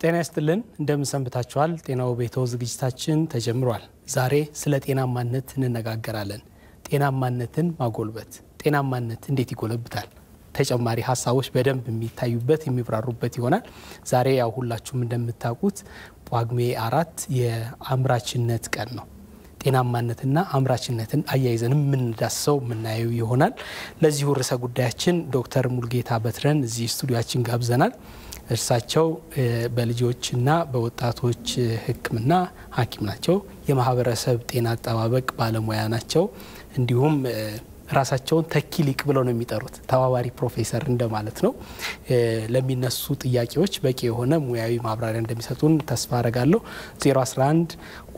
ጤና ይስጥልን እንደምን ሰንብታችኋል? ጤናው ቤቶ ዝግጅታችን ተጀምሯል። ዛሬ ስለ ጤናማነት እንነጋገራለን። ጤናማነትን ማጎልበት፣ ጤናማነት እንዴት ይጎለብታል? ተጨማሪ ሀሳቦች በደንብ የሚታዩበት የሚብራሩበት ይሆናል። ዛሬ ያው ሁላችሁም እንደምታውቁት ጳጉሜ አራት የአምራችነት ቀን ነው። ጤናማነትና አምራችነትን አያይዘን የምንዳስሰው የምናየው ይሆናል። ለዚሁ ርዕሰ ጉዳያችን ዶክተር ሙልጌታ በትረን እዚህ ስቱዲያችን ጋብዘናል። እርሳቸው በልጆችና በወጣቶች ሕክምና ሐኪም ናቸው። የማህበረሰብ ጤና አጠባበቅ ባለሙያ ናቸው። እንዲሁም ራሳቸውን ተኪ ሊቅ ብለው ነው የሚጠሩት። ተባባሪ ፕሮፌሰር እንደማለት ነው። ለሚነሱ ጥያቄዎች በቂ የሆነ ሙያዊ ማብራሪያ እንደሚሰጡን ተስፋ አረጋለሁ። 011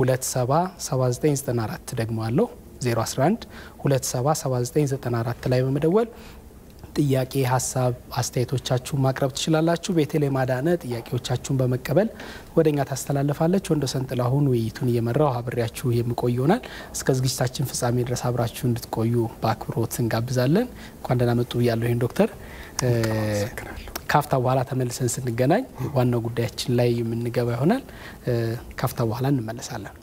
277994 ደግሞ አለው 011 277994 ላይ በመደወል ጥያቄ፣ ሀሳብ፣ አስተያየቶቻችሁን ማቅረብ ትችላላችሁ። ቤተልሔም አዳነ ጥያቄዎቻችሁን በመቀበል ወደ እኛ ታስተላልፋለች። ወንዶሰን ጥላሁን ውይይቱን እየመራው አብሬያችሁ የምቆይ ይሆናል። እስከ ዝግጅታችን ፍጻሜ ድረስ አብራችሁ እንድትቆዩ በአክብሮት እንጋብዛለን። እንኳን ደህና መጡ ብያለሁ። ይህን ዶክተር ካፍታ በኋላ ተመልሰን ስንገናኝ ዋናው ጉዳያችን ላይ የምንገባ ይሆናል። ካፍታ በኋላ እንመለሳለን።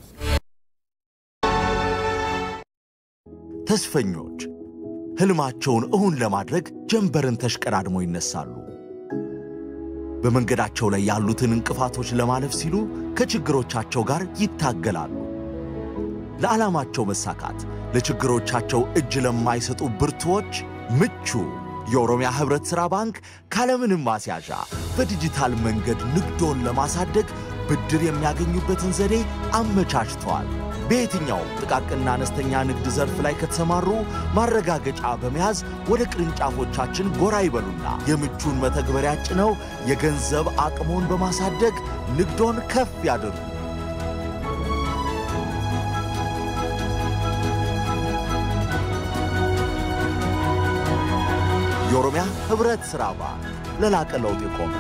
ተስፈኞች ህልማቸውን እውን ለማድረግ ጀንበርን ተሽቀዳድሞ ይነሳሉ። በመንገዳቸው ላይ ያሉትን እንቅፋቶች ለማለፍ ሲሉ ከችግሮቻቸው ጋር ይታገላሉ። ለዓላማቸው መሳካት ለችግሮቻቸው እጅ ለማይሰጡ ብርቱዎች ምቹ የኦሮሚያ ህብረት ሥራ ባንክ ካለምንም ማስያዣ በዲጂታል መንገድ ንግዶን ለማሳደግ ብድር የሚያገኙበትን ዘዴ አመቻችተዋል። በየትኛው ጥቃቅንና አነስተኛ ንግድ ዘርፍ ላይ ከተሰማሩ ማረጋገጫ በመያዝ ወደ ቅርንጫፎቻችን ጎራ ይበሉና የምቹን መተግበሪያ ጭነው የገንዘብ አቅሞን በማሳደግ ንግዶን ከፍ ያድርጉ። የኦሮሚያ ህብረት ሥራ ባንክ ለላቀ ለውጥ የቆመ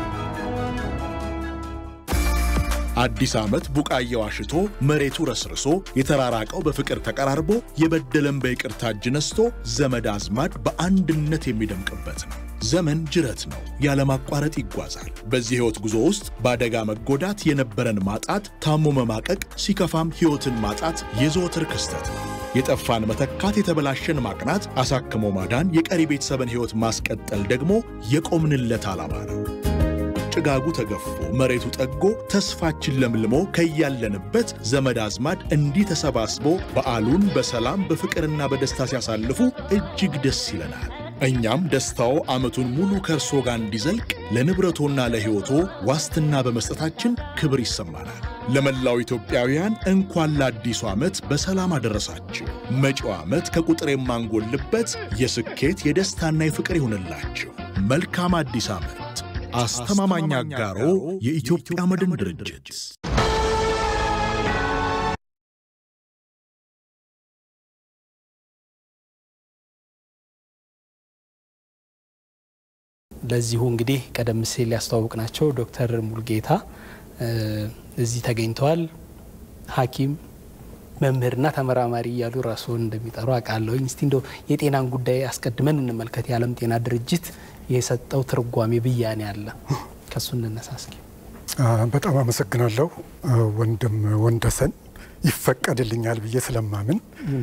አዲስ ዓመት ቡቃያው አሽቶ መሬቱ ረስርሶ የተራራቀው በፍቅር ተቀራርቦ የበደለን በይቅርታ እጅ ነስቶ ዘመድ አዝማድ በአንድነት የሚደምቅበት ነው። ዘመን ጅረት ነው፣ ያለማቋረጥ ይጓዛል። በዚህ ሕይወት ጉዞ ውስጥ በአደጋ መጎዳት፣ የነበረን ማጣት፣ ታሞ መማቀቅ፣ ሲከፋም ሕይወትን ማጣት የዘወትር ክስተት ነው። የጠፋን መተካት፣ የተበላሸን ማቅናት፣ አሳክሞ ማዳን፣ የቀሪ ቤተሰብን ሕይወት ማስቀጠል ደግሞ የቆምንለት ዓላማ ነው። ጭጋጉ ተገፎ መሬቱ ጠጎ ተስፋችን ለምልሞ ከያለንበት ዘመድ አዝማድ እንዲህ ተሰባስቦ በዓሉን በሰላም በፍቅርና በደስታ ሲያሳልፉ እጅግ ደስ ይለናል። እኛም ደስታው ዓመቱን ሙሉ ከእርሶ ጋር እንዲዘልቅ ለንብረቶና ለሕይወቶ ዋስትና በመስጠታችን ክብር ይሰማናል። ለመላው ኢትዮጵያውያን እንኳን ለአዲሱ ዓመት በሰላም አደረሳችሁ። መጪው ዓመት ከቁጥር የማንጎልበት የስኬት የደስታና የፍቅር ይሁንላችሁ። መልካም አዲስ ዓመት። አስተማማኝ አጋሮ የኢትዮጵያ መድን ድርጅት። ለዚሁ እንግዲህ ቀደም ሲል ያስተዋወቅናቸው ዶክተር ሙልጌታ እዚህ ተገኝተዋል። ሐኪም መምህርና ተመራማሪ እያሉ ራስዎን እንደሚጠሩ አውቃለሁኝ። እስቲ እንደው የጤናን ጉዳይ አስቀድመን እንመልከት። የዓለም ጤና ድርጅት የሰጠው ትርጓሜ ብያኔ አለ፣ ከሱ እንነሳ እስኪ። በጣም አመሰግናለሁ ወንድም ወንደሰን ይፈቀድልኛል ብዬ ስለማምን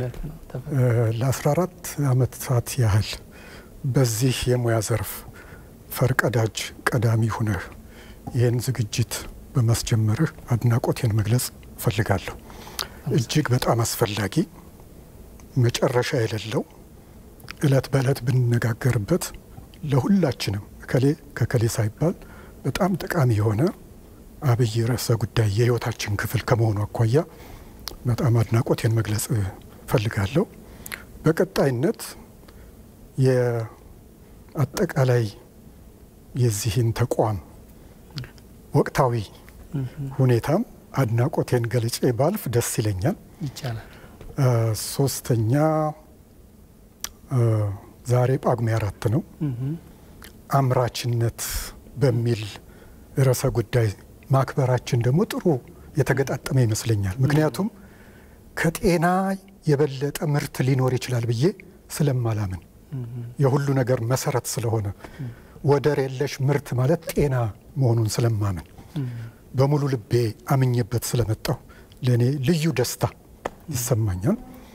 ለ14 ዓመታት ያህል በዚህ የሙያ ዘርፍ ፈርቀዳጅ ቀዳሚ ሁነህ ይህን ዝግጅት በማስጀመርህ አድናቆቴን መግለጽ እፈልጋለሁ። እጅግ በጣም አስፈላጊ መጨረሻ የሌለው እለት በእለት ብንነጋገርበት ለሁላችንም እከሌ ከከሌ ሳይባል በጣም ጠቃሚ የሆነ አብይ ርዕሰ ጉዳይ የሕይወታችን ክፍል ከመሆኑ አኳያ በጣም አድናቆቴን መግለጽ እፈልጋለሁ። በቀጣይነት የአጠቃላይ የዚህን ተቋም ወቅታዊ ሁኔታም አድናቆቴን ገልጬ ባልፍ ደስ ይለኛል። ይቻላል። ሶስተኛ ዛሬ ጳጉሜ አራት ነው። አምራችነት በሚል ርዕሰ ጉዳይ ማክበራችን ደግሞ ጥሩ የተገጣጠመ ይመስለኛል። ምክንያቱም ከጤና የበለጠ ምርት ሊኖር ይችላል ብዬ ስለማላምን የሁሉ ነገር መሰረት ስለሆነ ወደር የለሽ ምርት ማለት ጤና መሆኑን ስለማምን በሙሉ ልቤ አምኜበት ስለመጣው ለእኔ ልዩ ደስታ ይሰማኛል።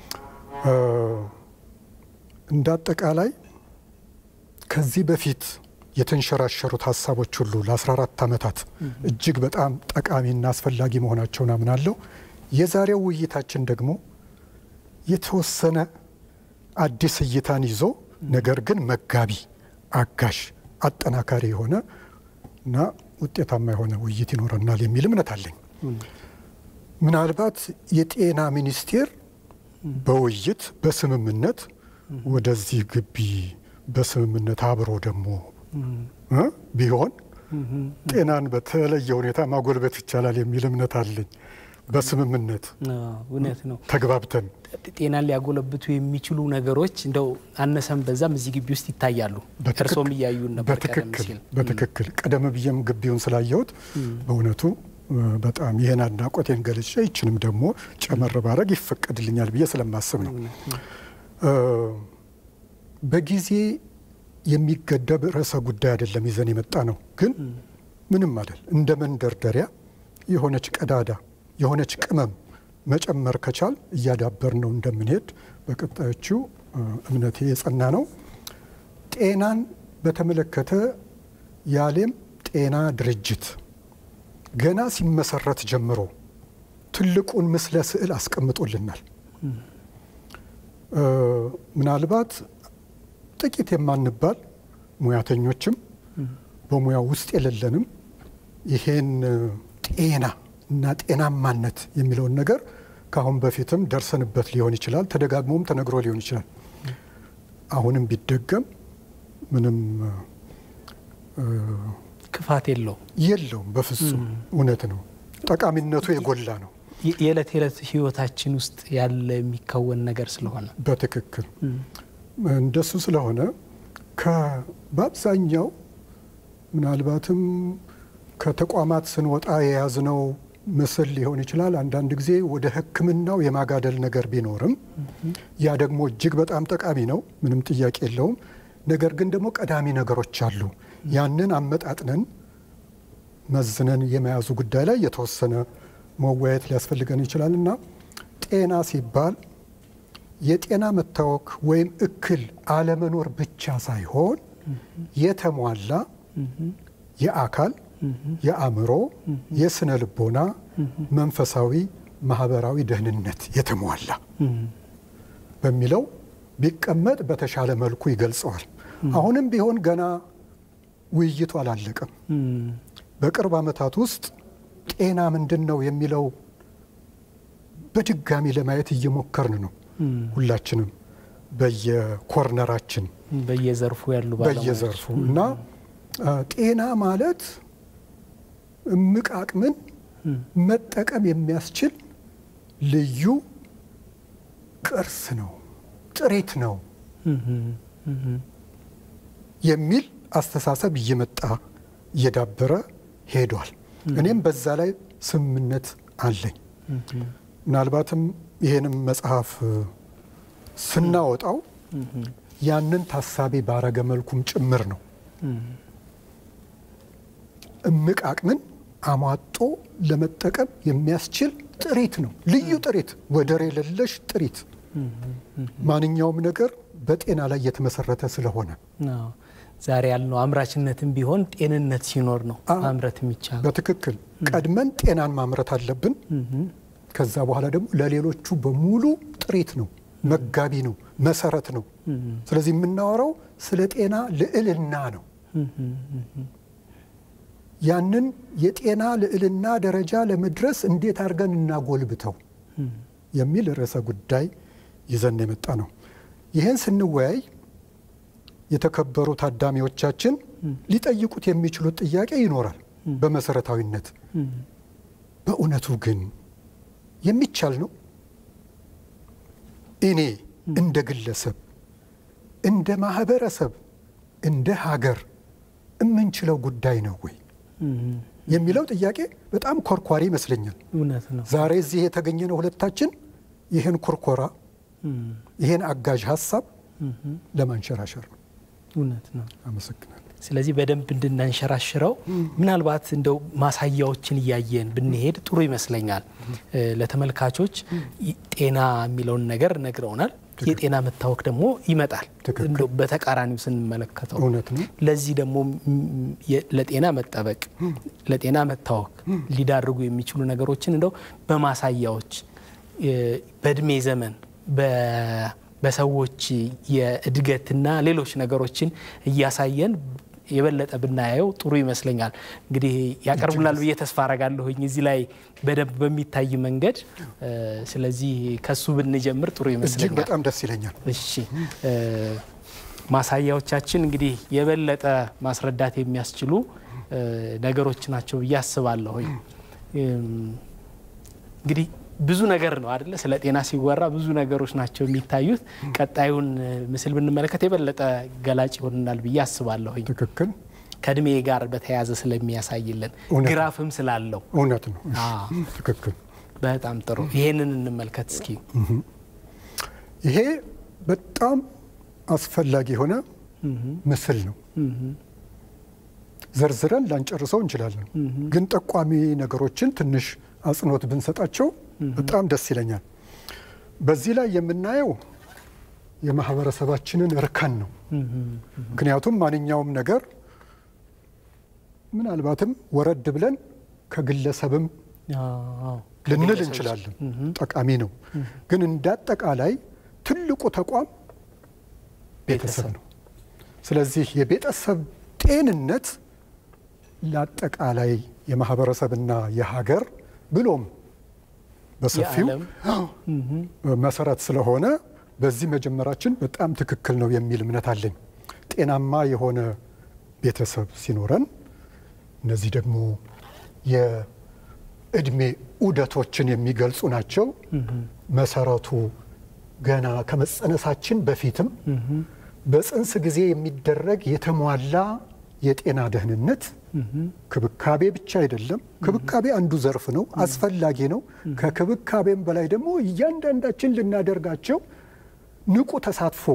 እንደ አጠቃላይ ከዚህ በፊት የተንሸራሸሩት ሀሳቦች ሁሉ ለ14 ዓመታት እጅግ በጣም ጠቃሚና አስፈላጊ መሆናቸውን አምናለሁ። የዛሬው ውይይታችን ደግሞ የተወሰነ አዲስ እይታን ይዞ ነገር ግን መጋቢ፣ አጋዥ፣ አጠናካሪ የሆነ እና ውጤታማ የሆነ ውይይት ይኖረናል የሚል እምነት አለኝ። ምናልባት የጤና ሚኒስቴር በውይይት በስምምነት ወደዚህ ግቢ በስምምነት አብሮ ደግሞ ቢሆን ጤናን በተለየ ሁኔታ ማጎልበት ይቻላል የሚል እምነት አለኝ። በስምምነት እውነት ነው። ተግባብተን ጤናን ሊያጎለብቱ የሚችሉ ነገሮች እንደው አነሰም በዛም እዚህ ግቢ ውስጥ ይታያሉ። እርሶም እያዩን ነበር ቀደም በትክክል ሲል። በትክክል ቀደም ብዬም ግቢውን ስላየሁት በእውነቱ በጣም ይህን አድናቆቴን ገልጬ ይችንም ደግሞ ጨመር ባረግ ይፈቀድልኛል ብዬ ስለማስብ ነው። በጊዜ የሚገደብ ርዕሰ ጉዳይ አይደለም ይዘን የመጣ ነው። ግን ምንም አይደል እንደ መንደርደሪያ የሆነች ቀዳዳ የሆነች ቅመም መጨመር ከቻል እያዳበር ነው እንደምንሄድ በቀጣዮቹ እምነቴ የጸና ነው። ጤናን በተመለከተ የዓለም ጤና ድርጅት ገና ሲመሰረት ጀምሮ ትልቁን ምስለ ስዕል አስቀምጦልናል። ምናልባት ጥቂት የማንባል ሙያተኞችም በሙያው ውስጥ የሌለንም ይሄን ጤና እና ጤናማነት የሚለውን ነገር ከአሁን በፊትም ደርሰንበት ሊሆን ይችላል፣ ተደጋግሞም ተነግሮ ሊሆን ይችላል። አሁንም ቢደገም ምንም ክፋት የለውም። የለውም። በፍጹም እውነት ነው። ጠቃሚነቱ የጎላ ነው። የዕለት የዕለት ህይወታችን ውስጥ ያለ የሚከወን ነገር ስለሆነ በትክክል እንደሱ ስለሆነ በአብዛኛው ምናልባትም ከተቋማት ስንወጣ የያዝነው ምስል ሊሆን ይችላል። አንዳንድ ጊዜ ወደ ሕክምናው የማጋደል ነገር ቢኖርም ያ ደግሞ እጅግ በጣም ጠቃሚ ነው፣ ምንም ጥያቄ የለውም። ነገር ግን ደግሞ ቀዳሚ ነገሮች አሉ። ያንን አመጣጥነን መዝነን የመያዙ ጉዳይ ላይ የተወሰነ መወያየት ሊያስፈልገን ይችላል እና ጤና ሲባል የጤና መታወክ ወይም እክል አለመኖር ብቻ ሳይሆን የተሟላ የአካል፣ የአእምሮ፣ የስነ ልቦና፣ መንፈሳዊ፣ ማህበራዊ ደህንነት የተሟላ በሚለው ቢቀመጥ በተሻለ መልኩ ይገልጸዋል። አሁንም ቢሆን ገና ውይይቱ አላለቀም። በቅርብ ዓመታት ውስጥ ጤና ምንድን ነው የሚለው በድጋሚ ለማየት እየሞከርን ነው። ሁላችንም በየኮርነራችን በየዘርፉ ያሉ በየዘርፉ እና ጤና ማለት እምቅ አቅምን መጠቀም የሚያስችል ልዩ ቅርስ ነው፣ ጥሪት ነው የሚል አስተሳሰብ እየመጣ እየዳበረ ሄዷል። እኔም በዛ ላይ ስምምነት አለኝ። ምናልባትም ይሄንም መጽሐፍ ስናወጣው ያንን ታሳቢ ባረገ መልኩም ጭምር ነው። እምቅ አቅምን አሟጦ ለመጠቀም የሚያስችል ጥሪት ነው። ልዩ ጥሪት፣ ወደር የሌለሽ ጥሪት። ማንኛውም ነገር በጤና ላይ የተመሰረተ ስለሆነ ዛሬ ያልነው አምራችነትም ቢሆን ጤንነት ሲኖር ነው ማምረት የሚቻለው። በትክክል ቀድመን ጤናን ማምረት አለብን። ከዛ በኋላ ደግሞ ለሌሎቹ በሙሉ ጥሪት ነው፣ መጋቢ ነው፣ መሰረት ነው። ስለዚህ የምናወራው ስለ ጤና ልዕልና ነው። ያንን የጤና ልዕልና ደረጃ ለመድረስ እንዴት አድርገን እናጎልብተው የሚል ርዕሰ ጉዳይ ይዘን የመጣ ነው። ይህን ስንወያይ የተከበሩ ታዳሚዎቻችን ሊጠይቁት የሚችሉት ጥያቄ ይኖራል። በመሰረታዊነት በእውነቱ ግን የሚቻል ነው? እኔ እንደ ግለሰብ፣ እንደ ማህበረሰብ፣ እንደ ሀገር የምንችለው ጉዳይ ነው ወይ የሚለው ጥያቄ በጣም ኮርኳሪ ይመስለኛል። እውነት ነው። ዛሬ እዚህ የተገኘነው ሁለታችን ይህን ኮርኮራ ይህን አጋዥ ሀሳብ ለማንሸራሸር ነው። እውነት ነው። አመሰግናለሁ። ስለዚህ በደንብ እንድናንሸራሽረው ምናልባት እንደው ማሳያዎችን እያየን ብንሄድ ጥሩ ይመስለኛል። ለተመልካቾች ጤና የሚለውን ነገር ነግረውናል። የጤና መታወክ ደግሞ ይመጣል። ትክክል። እንደው በተቃራኒው ስንመለከተው እውነት ነው። ለዚህ ደግሞ ም- የ- ለጤና መጠበቅ ለጤና መታወክ ሊዳርጉ የሚችሉ ነገሮችን እንደው በማሳያዎች የ- በእድሜ ዘመን በ- በሰዎች የእድገትና ሌሎች ነገሮችን እያሳየን የበለጠ ብናየው ጥሩ ይመስለኛል። እንግዲህ ያቀርቡናል ብዬ ተስፋ አረጋለሁኝ እዚህ ላይ በደንብ በሚታይ መንገድ። እ፣ ስለዚህ ከሱ ብንጀምር ጥሩ እጅግ ይመስለኛል። በጣም ደስ ይለኛል። እሺ እ፣ ማሳያዎቻችን እንግዲህ የበለጠ ማስረዳት የሚያስችሉ እ፣ ነገሮች ናቸው ብዬ አስባለሁኝ። እም፣ እንግዲህ ብዙ ነገር ነው አደለ? ስለ ጤና ሲወራ ብዙ ነገሮች ናቸው የሚታዩት። ቀጣዩን እ፣ ምስል ብንመለከት የበለጠ ገላጭ ይሆንናል ብዬ አስባለሁኝ። ትክክል፣ ከእድሜ ጋር በተያያዘ ስለሚያሳይልን እውነት ነው። ግራፍም ስላለው እውነት ነው። እሺ፣ አዎ። ትክክል። በጣም ጥሩ። ይሄንን እንመልከት እስኪ። ይሄ በጣም አስፈላጊ የሆነ ምስል ነው። ዘርዝረን ላንጨርሰው እንችላለን፣ ግን ጠቋሚ ነገሮችን ትንሽ አጽንኦት ብንሰጣቸው በጣም ደስ ይለኛል። በዚህ ላይ የምናየው የማህበረሰባችንን እርከን ነው። ምክንያቱም ማንኛውም ነገር ምናልባትም ወረድ ብለን ከግለሰብም አዎ። ልንል ከግለሰቦች እንችላለን። ጠቃሚ ነው። ግን እንደ አጠቃላይ ትልቁ ተቋም ቤተሰብ ነው። ስለዚህ የቤተሰብ ጤንነት ለአጠቃላይ የማህበረሰብና የሀገር ብሎም በሰፊው የዓለም መሰረት ስለሆነ በዚህ መጀመራችን በጣም ትክክል ነው የሚል እምነት አለኝ። ጤናማ የሆነ ቤተሰብ ሲኖረን እነዚህ ደግሞ የእድሜ ዑደቶችን የሚገልጹ ናቸው። መሰረቱ ገና ከመጸነሳችን በፊትም በጽንስ ጊዜ የሚደረግ የተሟላ የጤና ደህንነት ክብካቤ ብቻ አይደለም። ክብካቤ አንዱ ዘርፍ ነው፣ አስፈላጊ ነው። ከክብካቤም በላይ ደግሞ እያንዳንዳችን ልናደርጋቸው ንቁ ተሳትፎ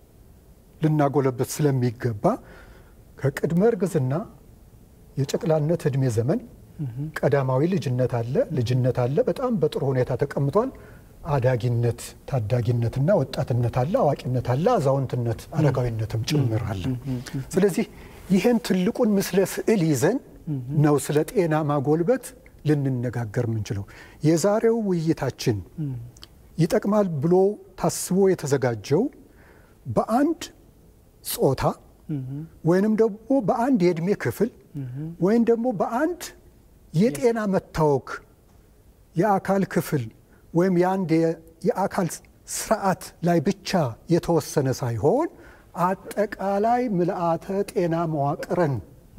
ልናጎለበት ስለሚገባ ከቅድመ እርግዝና የጨቅላነት እድሜ ዘመን ቀዳማዊ ልጅነት አለ፣ ልጅነት አለ። በጣም በጥሩ ሁኔታ ተቀምጧል። አዳጊነት፣ ታዳጊነትና ወጣትነት አለ፣ አዋቂነት አለ፣ አዛውንትነት፣ አረጋዊነትም ጭምር አለ። ስለዚህ ይህን ትልቁን ምስለ ስዕል ይዘን ነው ስለ ጤና ማጎልበት ልንነጋገር የምንችለው። የዛሬው ውይይታችን ይጠቅማል ብሎ ታስቦ የተዘጋጀው በአንድ ጾታ ወይንም ደግሞ በአንድ የእድሜ ክፍል ወይም ደግሞ በአንድ የጤና መታወክ የአካል ክፍል ወይም የአንድ የአካል ስርዓት ላይ ብቻ የተወሰነ ሳይሆን አጠቃላይ ምልአተ ጤና መዋቅርን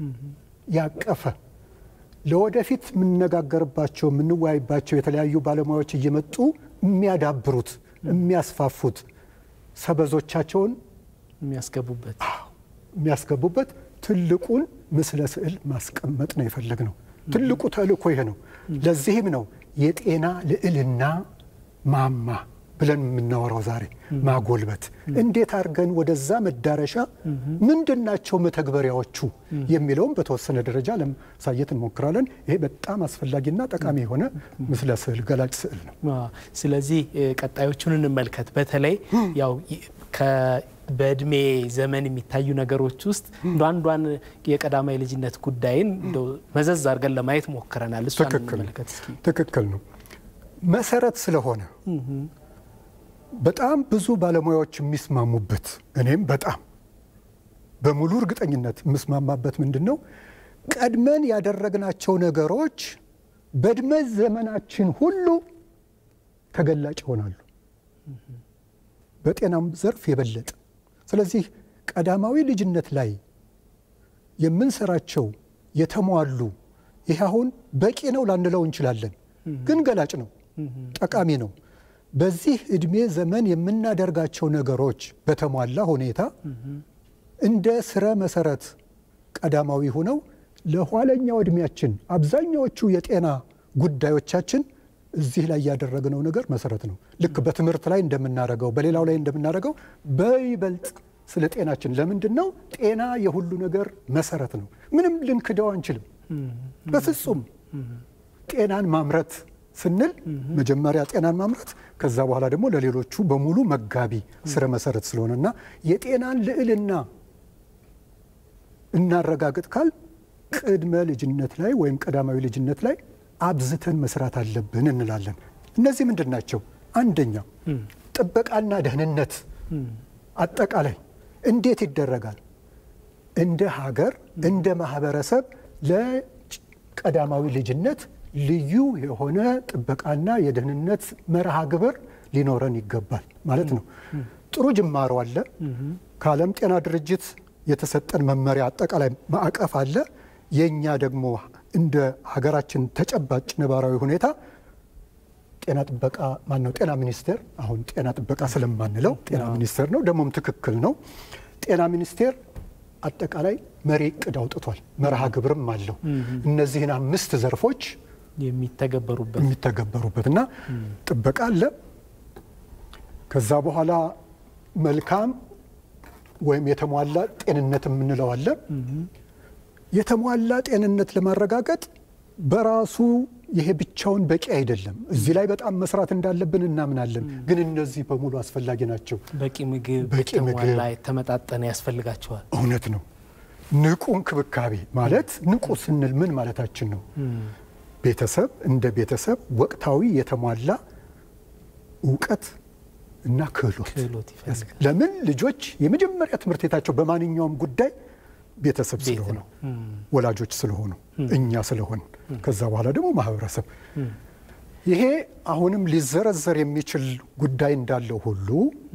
ያቀፈ ለወደፊት የምንነጋገርባቸው የምንወያይባቸው የተለያዩ ባለሙያዎች እየመጡ የሚያዳብሩት የሚያስፋፉት ሰበዞቻቸውን የሚያስገቡበት የሚያስገቡበት ትልቁን ምስለ ስዕል ማስቀመጥ ነው የፈለግነው። ትልቁ ተልእኮ ይሄ ነው። ለዚህም ነው የጤና ልዕልና ማማ ብለን የምናወራው ዛሬ ማጎልበት። እንዴት አድርገን ወደዛ መዳረሻ ምንድን ናቸው መተግበሪያዎቹ የሚለውም በተወሰነ ደረጃ ለማሳየት እንሞክራለን። ይሄ በጣም አስፈላጊና ጠቃሚ የሆነ ምስለ ስዕል ገላጭ ስዕል ነው። አዎ። ስለዚህ እ፣ ቀጣዮቹን እንመልከት። በተለይ ያው ይ- ከ- በእድሜ ዘመን የሚታዩ ነገሮች ውስጥ እንደ አንዷን የቀዳማዊ ልጅነት ጉዳይን እንደው መዘዝ አድርገን ለማየት ሞክረናል። እሷን ትክክል እንመልከት እስኪ። ትክክል ነው። መሰረት ስለሆነ በጣም ብዙ ባለሙያዎች የሚስማሙበት እኔም በጣም በሙሉ እርግጠኝነት የምስማማበት ምንድን ነው ቀድመን ያደረግናቸው ነገሮች በእድሜ ዘመናችን ሁሉ ተገላጭ ይሆናሉ፣ በጤናም ዘርፍ የበለጠ። ስለዚህ ቀዳማዊ ልጅነት ላይ የምንሰራቸው የተሟሉ ይህ አሁን በቂ ነው ላንለው እንችላለን፣ ግን ገላጭ ነው፣ ጠቃሚ ነው። በዚህ እድሜ ዘመን የምናደርጋቸው ነገሮች በተሟላ ሁኔታ እንደ ስረ መሰረት ቀዳማዊ ሆነው ለኋለኛው እድሜያችን አብዛኛዎቹ የጤና ጉዳዮቻችን እዚህ ላይ ያደረግነው ነገር መሰረት ነው። ልክ በትምህርት ላይ እንደምናደርገው በሌላው ላይ እንደምናደርገው በይበልጥ ስለ ጤናችን። ለምንድን ነው ጤና የሁሉ ነገር መሰረት ነው። ምንም ልንክደው አንችልም በፍጹም። ጤናን ማምረት ስንል መጀመሪያ ጤናን ማምረት ከዛ በኋላ ደግሞ ለሌሎቹ በሙሉ መጋቢ ስረ መሰረት ስለሆነ እና የጤናን ልዕልና እናረጋግጥ ካል ቅድመ ልጅነት ላይ ወይም ቀዳማዊ ልጅነት ላይ አብዝተን መስራት አለብን እንላለን። እነዚህ ምንድን ናቸው? አንደኛው ጥበቃና ደህንነት አጠቃላይ እንዴት ይደረጋል? እንደ ሀገር እንደ ማህበረሰብ ለቀዳማዊ ልጅነት ልዩ የሆነ ጥበቃና የደህንነት መርሃ ግብር ሊኖረን ይገባል ማለት ነው። ጥሩ ጅማሮ አለ። ከዓለም ጤና ድርጅት የተሰጠን መመሪያ አጠቃላይ ማዕቀፍ አለ። የእኛ ደግሞ እንደ ሀገራችን ተጨባጭ ነባራዊ ሁኔታ ጤና ጥበቃ ማን ነው? ጤና ሚኒስቴር አሁን ጤና ጥበቃ ስለማንለው ጤና ሚኒስቴር ነው፣ ደግሞም ትክክል ነው። ጤና ሚኒስቴር አጠቃላይ መሪ እቅድ አውጥቷል። መርሃ ግብርም አለው። እነዚህን አምስት ዘርፎች የሚተገበሩበት የሚተገበሩበት እና ጥበቃ አለ። ከዛ በኋላ መልካም ወይም የተሟላ ጤንነት የምንለው አለ። የተሟላ ጤንነት ለማረጋገጥ በራሱ ይሄ ብቻውን በቂ አይደለም። እዚህ ላይ በጣም መስራት እንዳለብን እናምናለን። ግን እነዚህ በሙሉ አስፈላጊ ናቸው። በቂ ምግብ፣ በቂ ምግብ። የተሟላ የተመጣጠነ ያስፈልጋቸዋል። እውነት ነው። ንቁ እንክብካቤ ማለት ንቁ ስንል ምን ማለታችን ነው? ቤተሰብ እንደ ቤተሰብ ወቅታዊ የተሟላ እውቀት እና ክህሎት ክህሎት ይፈልጋል። ለምን ልጆች የመጀመሪያ ትምህርት ቤታቸው በማንኛውም ጉዳይ ቤተሰብ ቤት ስለሆኑ ነው። ወላጆች ስለሆኑ እኛ ስለሆን ከዛ በኋላ ደግሞ ማህበረሰብ ይሄ አሁንም ሊዘረዘር የሚችል ጉዳይ እንዳለው ሁሉ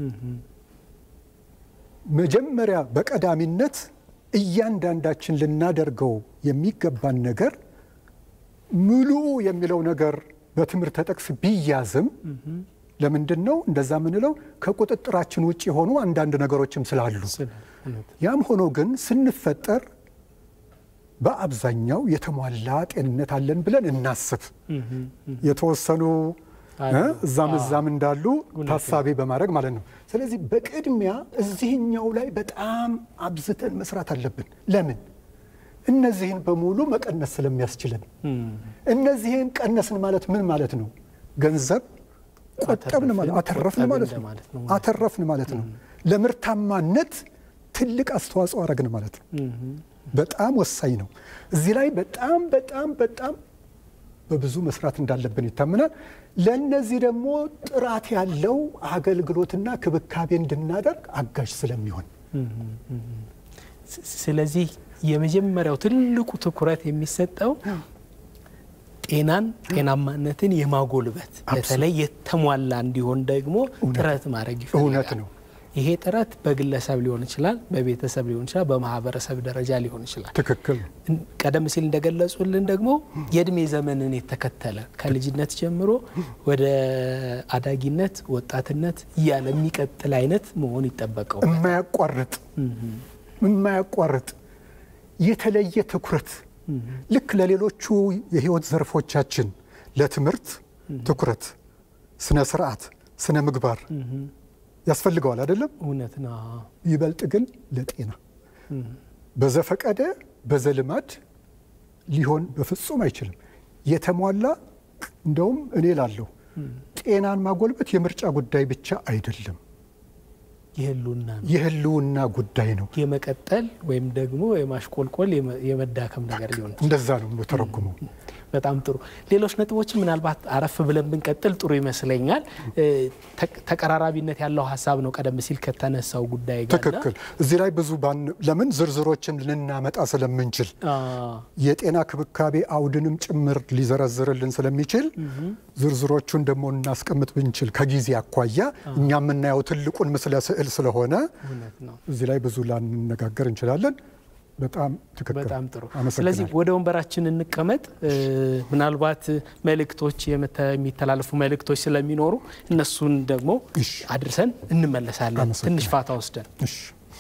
መጀመሪያ በቀዳሚነት እያንዳንዳችን ልናደርገው የሚገባን ነገር ሙሉ የሚለው ነገር በትምህርት ተጠቅስ ቢያዝም ለምንድን ነው እንደዛ የምንለው? ከቁጥጥራችን ውጭ የሆኑ አንዳንድ ነገሮችም ስላሉ ስለ እውነት ያም ሆኖ ግን ስንፈጠር በአብዛኛው የተሟላ ጤንነት አለን ብለን እናስብ። የተወሰኑ አሉ። እ እዛም እዛም እንዳሉ ታሳቢ በማድረግ ማለት ነው። ስለዚህ በቅድሚያ እዚህኛው ላይ በጣም አብዝተን መስራት አለብን። ለምን? እነዚህን በሙሉ መቀነስ ስለሚያስችለን። እነዚህን ቀነስን ማለት ምን ማለት ነው? ገንዘብ ቆጠብን ማለት አተረፍን ማለት ነው። እንደማለት ነው። አተረፍን ማለት ነው። ለምርታማነት ትልቅ አስተዋጽኦ አረግን ማለት ነው። በጣም ወሳኝ ነው። እዚህ ላይ በጣም በጣም በጣም በብዙ መስራት እንዳለብን ይታመናል። ለእነዚህ ደግሞ ጥራት ያለው አገልግሎትና ክብካቤ እንድናደርግ አጋዥ ስለሚሆን ስ- ስለዚህ የመጀመሪያው ትልቁ ትኩረት የሚሰጠው ጤናን ጤናማነትን የማጎልበት በተለይ የተሟላ እንዲሆን ደግሞ ጥረት ማድረግ ይፈልጋል። እውነት ነው። ይሄ ጥረት በግለሰብ ሊሆን ይችላል፣ በቤተሰብ ሊሆን ይችላል፣ በማህበረሰብ ደረጃ ሊሆን ይችላል። ትክክል ነው። እን- ቀደም ሲል እንደገለጹልን ደግሞ የእድሜ ዘመንን የተከተለ ከልጅነት ጀምሮ ወደ አዳጊነት፣ ወጣትነት እያለ የሚቀጥል አይነት መሆን ይጠበቀው። የማያቋርጥ የማያቋርጥ የተለየ ትኩረት ልክ ለሌሎቹ የህይወት ዘርፎቻችን ለትምህርት ትኩረት፣ ስነ ስርዓት፣ ስነ ምግባር ያስፈልገዋል አይደለም? እውነት ነው። ይበልጥ ግን ለጤና በዘፈቀደ በዘልማድ ሊሆን በፍጹም አይችልም። የተሟላ እንደውም እኔ ላለሁ ጤናን ማጎልበት የምርጫ ጉዳይ ብቻ አይደለም፣ የህሉና ነው የህልውና ጉዳይ ነው። የመቀጠል ወይም ደግሞ የማሽቆልቆል የመ- የመዳከም ነገር ሊሆን ይችላል። እንደዛ ነው የምተረጉመው። በጣም ጥሩ። ሌሎች ነጥቦችን ምናልባት አረፍ ብለን ብንቀጥል ጥሩ ይመስለኛል። እ፣ ተ- ተቀራራቢነት ያለው ሀሳብ ነው ቀደም ሲል ከተነሳው ጉዳይ ጋር ትክክል። እዚህ ላይ ብዙ ባን ለምን ዝርዝሮችን ልናመጣ ስለምንችል የጤና ክብካቤ አውድንም ጭምር ሊዘረዝርልን ስለሚችል ዝርዝሮቹን ደግሞ እናስቀምጥ ብንችል ከጊዜ አኳያ እኛ የምናየው ትልቁን ምስለ ስዕል ስለሆነ እውነት ነው። እዚህ ላይ ብዙ ላንነጋገር እንችላለን። በጣም ትክክል። በጣም ጥሩ። አመሰግናለሁ። ስለዚህ ወደ ወንበራችን እንቀመጥ። እ፣ ምናልባት መልእክቶች የመተ- የሚተላለፉ መልእክቶች ስለሚኖሩ እነሱን ደግሞ እሺ። አድርሰን እንመለሳለን። አመሰግናለሁ። ትንሽ ፋታ ወስደን እሺ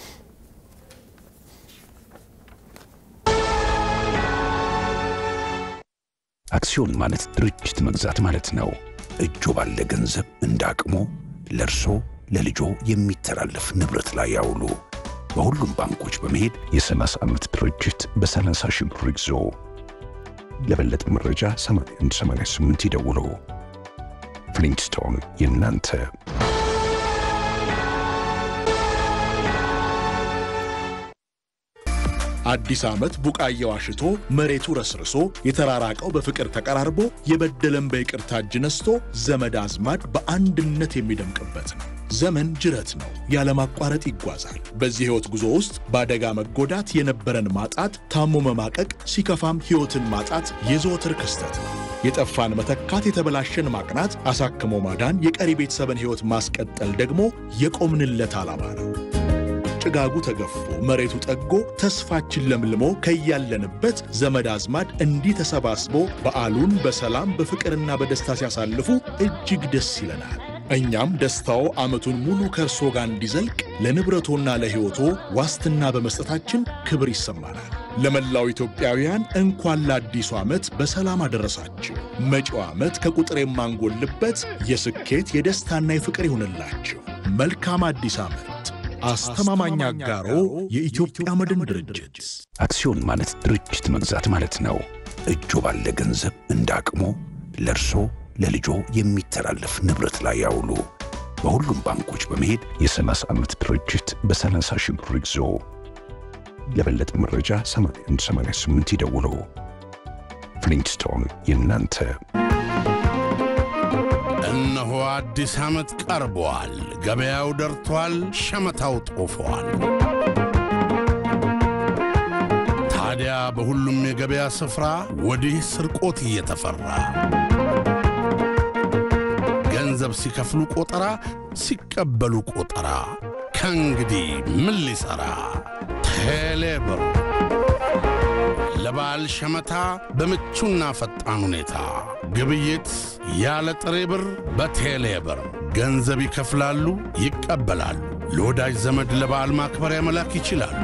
አክሲዮን ማለት ድርጅት መግዛት ማለት ነው። እጆ ባለ ገንዘብ እንደ አቅሞ ለእርሶ ለልጆ የሚተላለፍ ንብረት ላይ ያውሉ። በሁሉም ባንኮች በመሄድ የ30 ዓመት ድርጅት በ30 ሺህ ብር ይግዙ። ለበለጠ መረጃ 8188 ይደውሉ። ፍሊንትስቶን የእናንተ አዲስ ዓመት ቡቃያው አሽቶ መሬቱ ረስርሶ የተራራቀው በፍቅር ተቀራርቦ የበደለን በይቅርታ እጅ ነስቶ ዘመድ አዝማድ በአንድነት የሚደምቅበት ነው። ዘመን ጅረት ነው፣ ያለማቋረጥ ይጓዛል። በዚህ ሕይወት ጉዞ ውስጥ በአደጋ መጎዳት፣ የነበረን ማጣት፣ ታሞ መማቀቅ፣ ሲከፋም ሕይወትን ማጣት የዘወትር ክስተት ነው። የጠፋን መተካት፣ የተበላሸን ማቅናት፣ አሳክሞ ማዳን፣ የቀሪ ቤተሰብን ሕይወት ማስቀጠል ደግሞ የቆምንለት ዓላማ ነው። ጭጋጉ ተገፎ መሬቱ ጠጎ ተስፋችን ለምልሞ ከያለንበት ዘመድ አዝማድ እንዲህ ተሰባስቦ በዓሉን በሰላም በፍቅርና በደስታ ሲያሳልፉ እጅግ ደስ ይለናል። እኛም ደስታው ዓመቱን ሙሉ ከእርሶ ጋር እንዲዘልቅ ለንብረቶና ለሕይወቶ ዋስትና በመስጠታችን ክብር ይሰማናል። ለመላው ኢትዮጵያውያን እንኳን ለአዲሱ ዓመት በሰላም አደረሳችሁ። መጪው ዓመት ከቁጥር የማንጎልበት የስኬት የደስታና የፍቅር ይሁንላችሁ። መልካም አዲስ ዓመት። አስተማማኝ አጋሮ የኢትዮጵያ መድን ድርጅት። አክሲዮን ማለት ድርጅት መግዛት ማለት ነው። እጆ ባለ ገንዘብ እንደ አቅሞ ለእርሶ ለልጆ የሚተላለፍ ንብረት ላይ ያውሉ። በሁሉም ባንኮች በመሄድ የ30 ዓመት ድርጅት በ30 ሺህ ብር ይግዙ። ለበለጠ መረጃ 8188 ይደውሉ። ፍሊንትስቶን የእናንተ እነሆ አዲስ ዓመት ቀርቧል። ገበያው ደርቷል። ሸመታው ጦፏል። ታዲያ በሁሉም የገበያ ስፍራ ወዲህ ስርቆት እየተፈራ ገንዘብ ሲከፍሉ ቆጠራ፣ ሲቀበሉ ቆጠራ። ከእንግዲህ ምን ሊሠራ ቴሌብር ለበዓል ሸመታ በምቹና ፈጣን ሁኔታ ግብይት ያለ ጥሬ ብር በቴሌ ብር ገንዘብ ይከፍላሉ፣ ይቀበላሉ። ለወዳጅ ዘመድ ለበዓል ማክበሪያ መላክ ይችላሉ።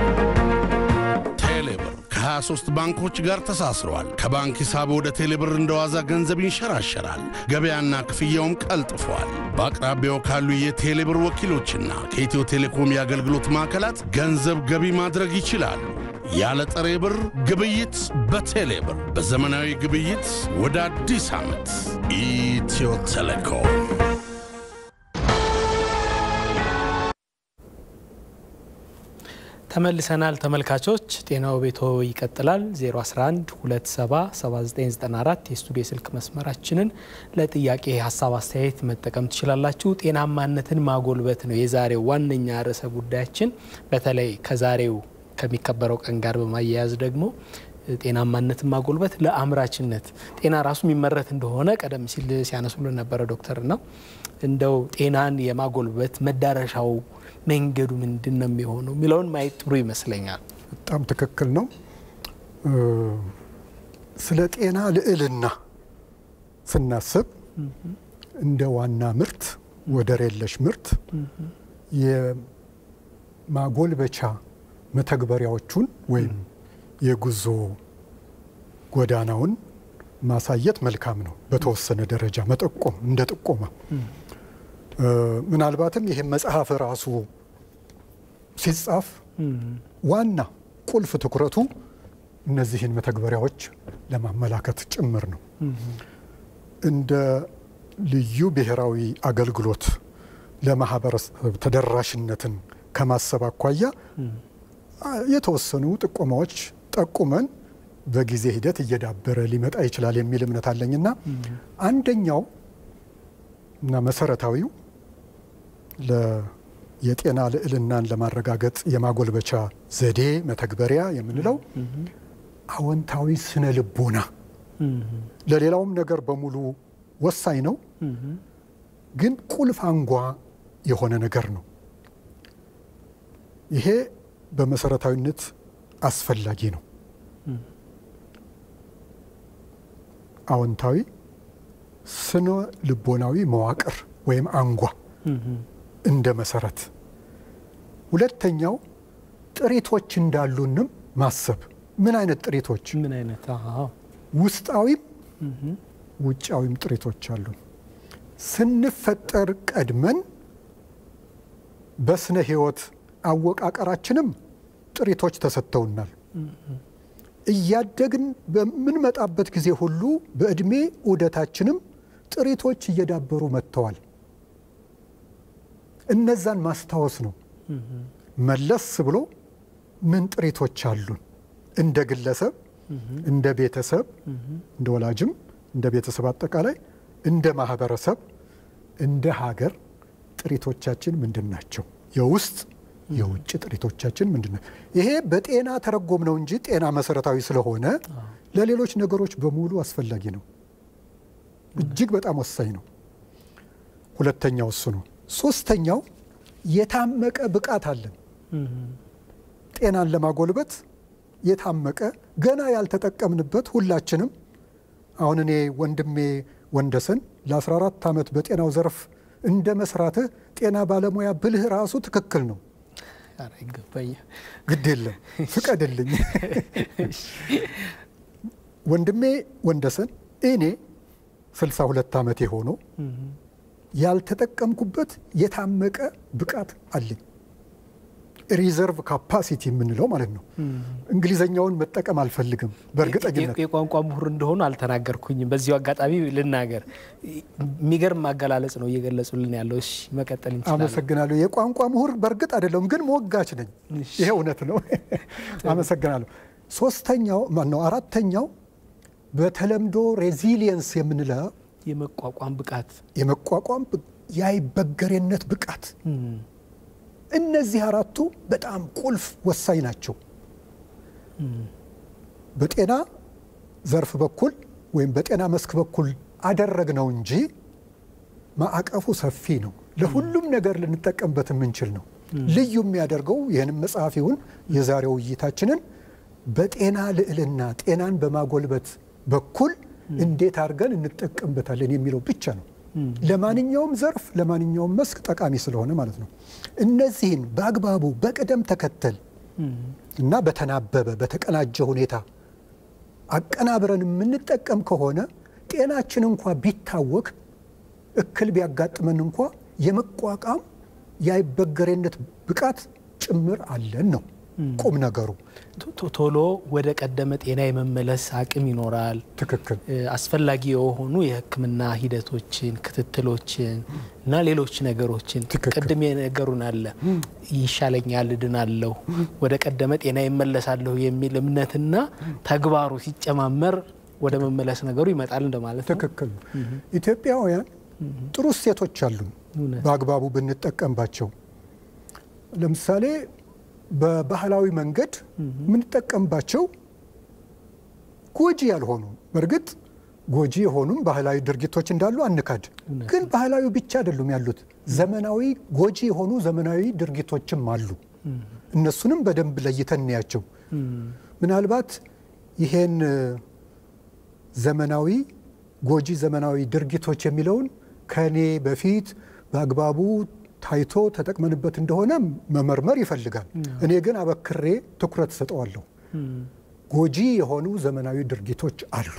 ቴሌ ብር ከ23 ባንኮች ጋር ተሳስረዋል። ከባንክ ሂሳብ ወደ ቴሌ ብር እንደ ዋዛ ገንዘብ ይንሸራሸራል። ገበያና ክፍያውም ቀልጥፏል። በአቅራቢያው ካሉ የቴሌ ብር ወኪሎችና ከኢትዮ ቴሌኮም የአገልግሎት ማዕከላት ገንዘብ ገቢ ማድረግ ይችላሉ። ያለ ጥሬ ብር ግብይት በቴሌ ብር። በዘመናዊ ግብይት ወደ አዲስ ዓመት ኢትዮ ቴሌኮም። ተመልሰናል ተመልካቾች፣ ጤናው ቤቶ ይቀጥላል። 011 277994 የስቱዲዮ ስልክ መስመራችንን ለጥያቄ ሀሳብ፣ አስተያየት መጠቀም ትችላላችሁ። ጤናማነትን ማጎልበት ነው የዛሬው ዋነኛ ርዕሰ ጉዳያችን። በተለይ ከዛሬው ከሚከበረው ቀን ጋር በማያያዝ ደግሞ ጤናማነትን ማጎልበት ለአምራችነት ጤና ራሱ የሚመረት እንደሆነ ቀደም ሲል ሲያነሱልን ነበረ ዶክተር ነው። እንደው ጤናን የማጎልበት መዳረሻው መንገዱ ምንድን ነው የሚሆነው የሚለውን ማየት ጥሩ ይመስለኛል። በጣም ትክክል ነው። ስለ ጤና ልዕልና ስናስብ እንደ ዋና ምርት ወደር የለሽ ምርት የማጎልበቻ መተግበሪያዎቹን ወይም የጉዞ ጎዳናውን ማሳየት መልካም ነው። በተወሰነ ደረጃ መጠቆም እንደ ጥቆማ ምናልባትም ይህም መጽሐፍ ራሱ ሲጻፍ ዋና ቁልፍ ትኩረቱ እነዚህን መተግበሪያዎች ለማመላከት ጭምር ነው። እንደ ልዩ ብሔራዊ አገልግሎት ለማህበረሰብ ተደራሽነትን ከማሰብ አኳያ የተወሰኑ ጥቆማዎች ጠቁመን በጊዜ ሂደት እየዳበረ ሊመጣ ይችላል የሚል እምነት አለኝና አንደኛው እና መሰረታዊው የጤና ልዕልናን ለማረጋገጥ የማጎልበቻ ዘዴ መተግበሪያ የምንለው አዎንታዊ ስነ ልቦና ለሌላውም ነገር በሙሉ ወሳኝ ነው፣ ግን ቁልፍ አንጓ የሆነ ነገር ነው። ይሄ በመሰረታዊነት አስፈላጊ ነው። አዎንታዊ ስነ ልቦናዊ መዋቅር ወይም አንጓ እንደ መሰረት። ሁለተኛው ጥሪቶች እንዳሉንም ማሰብ። ምን አይነት ጥሪቶች? ምን አይነት ውስጣዊም ውጫዊም ጥሪቶች አሉን። ስንፈጠር ቀድመን በስነ ህይወት አወቃቀራችንም ጥሪቶች ተሰጥተውናል። እያደግን በምንመጣበት ጊዜ ሁሉ በዕድሜ ዑደታችንም ጥሪቶች እየዳበሩ መጥተዋል። እነዛን ማስታወስ ነው። መለስ ብሎ ምን ጥሪቶች አሉን እንደ ግለሰብ፣ እንደ ቤተሰብ፣ እንደ ወላጅም፣ እንደ ቤተሰብ አጠቃላይ፣ እንደ ማህበረሰብ፣ እንደ ሀገር ጥሪቶቻችን ምንድን ናቸው? የውስጥ የውጭ ጥሪቶቻችን ምንድን ናቸው? ይሄ በጤና ተረጎም ነው እንጂ ጤና መሰረታዊ ስለሆነ ለሌሎች ነገሮች በሙሉ አስፈላጊ ነው። እጅግ በጣም ወሳኝ ነው። ሁለተኛው እሱ ነው። ሶስተኛው የታመቀ ብቃት አለን። ጤናን ለማጎልበት የታመቀ ገና ያልተጠቀምንበት ሁላችንም አሁን እኔ ወንድሜ ወንደሰን ለ14 ዓመት በጤናው ዘርፍ እንደ መስራትህ ጤና ባለሙያ ብልህ ራሱ ትክክል ነው። ኧረ ይገባኛል። ግድ የለም ፍቀድልኝ። ወንድሜ ወንደሰን እኔ 62 ዓመቴ ሆኖ ያልተጠቀምኩበት የታመቀ ብቃት አለኝ። ሪዘርቭ ካፓሲቲ የምንለው ማለት ነው። እንግሊዘኛውን መጠቀም አልፈልግም። በእርግጠኝነት የቋንቋ ምሁር እንደሆኑ አልተናገርኩኝም። በዚሁ አጋጣሚ ልናገር። የሚገርም አገላለጽ ነው እየገለጹልን ያለው። እሺ መቀጠል እንችላለን። አመሰግናለሁ። የቋንቋ ምሁር በእርግጥ አይደለሁም፣ ግን ሞጋች ነኝ። ይሄ እውነት ነው። አመሰግናለሁ። ሶስተኛው ማነው? አራተኛው በተለምዶ ሬዚሊየንስ የምንለው የመቋቋም ብቃት የመቋቋም የአይበገሬነት ብቃት እነዚህ አራቱ በጣም ቁልፍ ወሳኝ ናቸው። በጤና ዘርፍ በኩል ወይም በጤና መስክ በኩል አደረግነው እንጂ ማዕቀፉ ሰፊ ነው። ለሁሉም ነገር ልንጠቀምበት የምንችል ነው። ልዩ የሚያደርገው ይህንም መጽሐፍ ይሁን የዛሬው ውይይታችንን በጤና ልዕልና ጤናን በማጎልበት በኩል እንዴት አድርገን እንጠቀምበታለን የሚለው ብቻ ነው። ለማንኛውም ዘርፍ ለማንኛውም መስክ ጠቃሚ ስለሆነ ማለት ነው። እነዚህን በአግባቡ በቅደም ተከተል እና በተናበበ በተቀናጀ ሁኔታ አቀናብረን የምንጠቀም ከሆነ ጤናችን እንኳ ቢታወክ እክል ቢያጋጥመን እንኳ የመቋቋም የአይበገሬነት ብቃት ጭምር አለን ነው ቁም ነገሩ። ቶሎ ወደ ቀደመ ጤና የመመለስ አቅም ይኖራል። ትክክል። አስፈላጊ የሆኑ የሕክምና ሂደቶችን፣ ክትትሎችን እና ሌሎች ነገሮችን ትክክል። ቅድም የነገሩን አለ ይሻለኛል፣ እድናለሁ፣ ወደ ቀደመ ጤና ይመለሳለሁ የሚል እምነትና ተግባሩ ሲጨማመር ወደ መመለስ ነገሩ ይመጣል እንደማለት ነው። ትክክል ነው። ኢትዮጵያውያን ጥሩ እሴቶች አሉን እውነት። በአግባቡ ብንጠቀምባቸው። ለምሳሌ በባህላዊ መንገድ የምንጠቀምባቸው ጎጂ ያልሆኑ በእርግጥ ጎጂ የሆኑም ባህላዊ ድርጊቶች እንዳሉ አንካድ። ግን ባህላዊ ብቻ አይደሉም ያሉት፣ ዘመናዊ ጎጂ የሆኑ ዘመናዊ ድርጊቶችም አሉ። እነሱንም በደንብ ለይተን እንያቸው። ምናልባት ይሄን ዘመናዊ ጎጂ ዘመናዊ ድርጊቶች የሚለውን ከኔ በፊት በአግባቡ ታይቶ ተጠቅመንበት እንደሆነ መመርመር ይፈልጋል። እኔ ግን አበክሬ ትኩረት ሰጠዋለሁ። ጎጂ የሆኑ ዘመናዊ ድርጊቶች አሉ።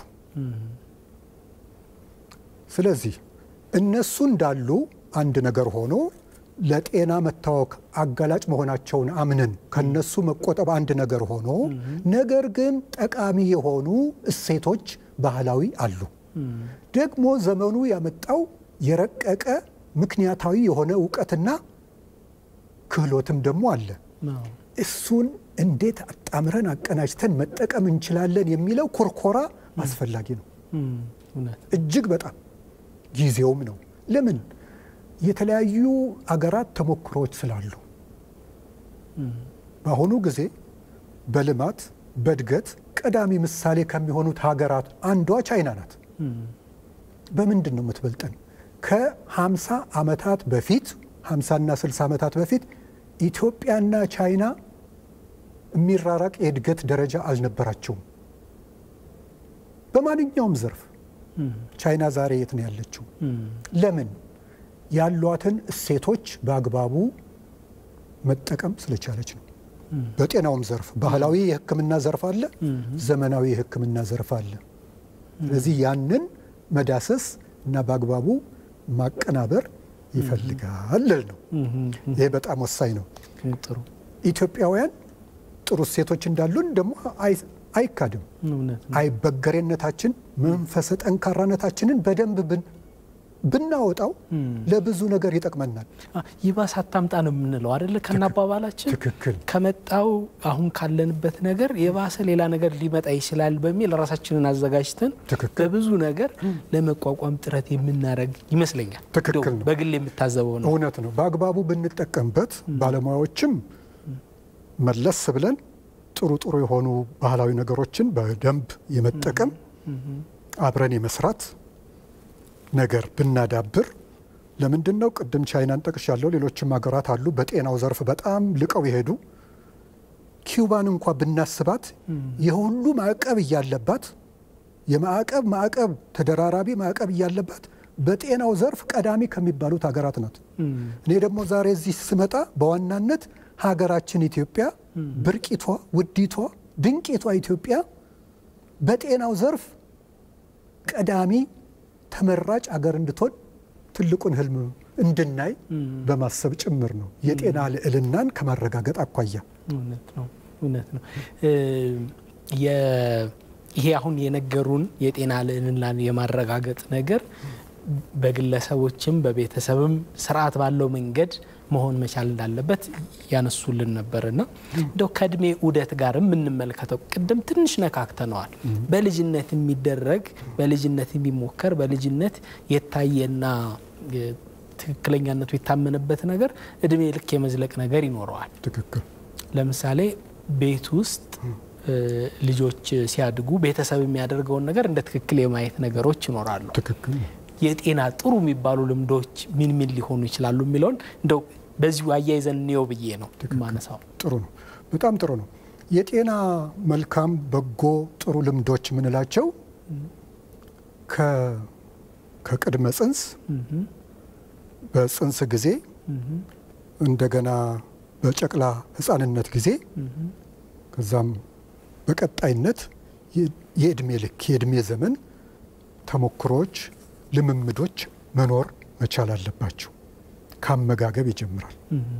ስለዚህ እነሱ እንዳሉ አንድ ነገር ሆኖ ለጤና መታወክ አጋላጭ መሆናቸውን አምነን ከነሱ መቆጠብ አንድ ነገር ሆኖ ነገር ግን ጠቃሚ የሆኑ እሴቶች ባህላዊ አሉ። ደግሞ ዘመኑ ያመጣው የረቀቀ ምክንያታዊ የሆነ እውቀትና ክህሎትም ደግሞ አለ። አዎ። እሱን እንዴት አጣምረን አቀናጅተን መጠቀም እንችላለን የሚለው ኮርኮራ አስፈላጊ ነው። እም፣ እውነት እጅግ በጣም ጊዜውም ነው። ለምን የተለያዩ አገራት ተሞክሮዎች ስላሉ በአሁኑ ጊዜ በልማት በእድገት ቀዳሚ ምሳሌ ከሚሆኑት ሀገራት አንዷ ቻይና ናት። በምንድን ነው የምትበልጠን? ከ50 ዓመታት በፊት 50ና 60 ዓመታት በፊት ኢትዮጵያና ቻይና የሚራራቅ የእድገት ደረጃ አልነበራቸውም። በማንኛውም ዘርፍ ቻይና ዛሬ የት ነው ያለችው? ለምን? ያሏትን እሴቶች በአግባቡ መጠቀም ስለቻለች ነው። በጤናውም ዘርፍ ባህላዊ የሕክምና ዘርፍ አለ፣ ዘመናዊ የሕክምና ዘርፍ አለ። ስለዚህ ያንን መዳሰስ እና በአግባቡ ማቀናበር ይፈልጋል ልል ነው። ይሄ በጣም ወሳኝ ነው። ጥሩ ኢትዮጵያውያን ጥሩ እሴቶች እንዳሉን ደግሞ አይ- አይካድም። እውነት ነው። አይበገሬነታችን፣ መንፈሰ ጠንካራነታችንን በደንብ ብን- ብናወጣው ለብዙ ነገር ይጠቅመናል። አ፣ ይባስ አታምጣ ነው የምንለው አይደለ? ከናባባላችን ትክክል። ከመጣው አሁን ካለንበት ነገር የባሰ ሌላ ነገር ሊመጣ ይችላል በሚል ራሳችንን አዘጋጅተን ትክክል። በብዙ ነገር ለመቋቋም ጥረት የምናደርግ ይመስለኛል። ትክክል እንደው ነው። በግል የምታዘበው ነው። እውነት ነው። በአግባቡ ብንጠቀምበት ባለሙያዎችም መለስ ብለን ጥሩ ጥሩ የሆኑ ባህላዊ ነገሮችን በደንብ የመጠቀም አብረን የመስራት ነገር ብናዳብር ለምንድን ነው ቅድም ቻይናን ጠቅሻለሁ። ሌሎችም ሀገራት አሉ በጤናው ዘርፍ በጣም ልቀው የሄዱ ኪውባን እንኳ ብናስባት የሁሉ ማዕቀብ እያለባት የማዕቀብ ማዕቀብ ተደራራቢ ማዕቀብ እያለባት በጤናው ዘርፍ ቀዳሚ ከሚባሉት ሀገራት ናት። እኔ ደግሞ ዛሬ እዚህ ስመጣ በዋናነት ሀገራችን ኢትዮጵያ ብርቂቷ፣ ውዲቷ፣ ድንቂቷ ኢትዮጵያ በጤናው ዘርፍ ቀዳሚ ተመራጭ አገር እንድትሆን ትልቁን ህልም እንድናይ በማሰብ ጭምር ነው የጤና ልዕልናን ከማረጋገጥ አኳያ እውነት ነው። እውነት ነው። እ፣ የ- ይሄ አሁን የነገሩን የጤና ልዕልናን የማረጋገጥ ነገር በግለሰቦችም በቤተሰብም ስርዓት ባለው መንገድ መሆን መቻል እንዳለበት ያነሱልን ነበርና እንደው ከእድሜ ዑደት ጋርም የምንመለከተው ቅድም ትንሽ ነካክተነዋል። በልጅነት የሚደረግ በልጅነት የሚሞከር በልጅነት የታየና የ- ትክክለኛነቱ የታመነበት ነገር እድሜ ልክ የመዝለቅ ነገር ይኖረዋል። ትክክል ለምሳሌ ቤት ውስጥ እ፣ ልጆች ሲያድጉ ቤተሰብ የሚያደርገውን ነገር እንደ ትክክል የማየት ነገሮች ይኖራሉ። ትክክል የጤና ጥሩ የሚባሉ ልምዶች ምን ምን ሊሆኑ ይችላሉ የሚለውን እንደው በዚሁ አያይዘን እንየው ብዬ ነው ማነሳው። ጥሩ ነው። በጣም ጥሩ ነው። የጤና መልካም በጎ ጥሩ ልምዶች የምንላቸው ከ- ከቅድመ ጽንስ በጽንስ ጊዜ እንደገና በጨቅላ ሕፃንነት ጊዜ ከዛም በቀጣይነት የ- የእድሜ ልክ የእድሜ ዘመን ተሞክሮች፣ ልምምዶች መኖር መቻል አለባቸው። ከአመጋገብ ይጀምራል።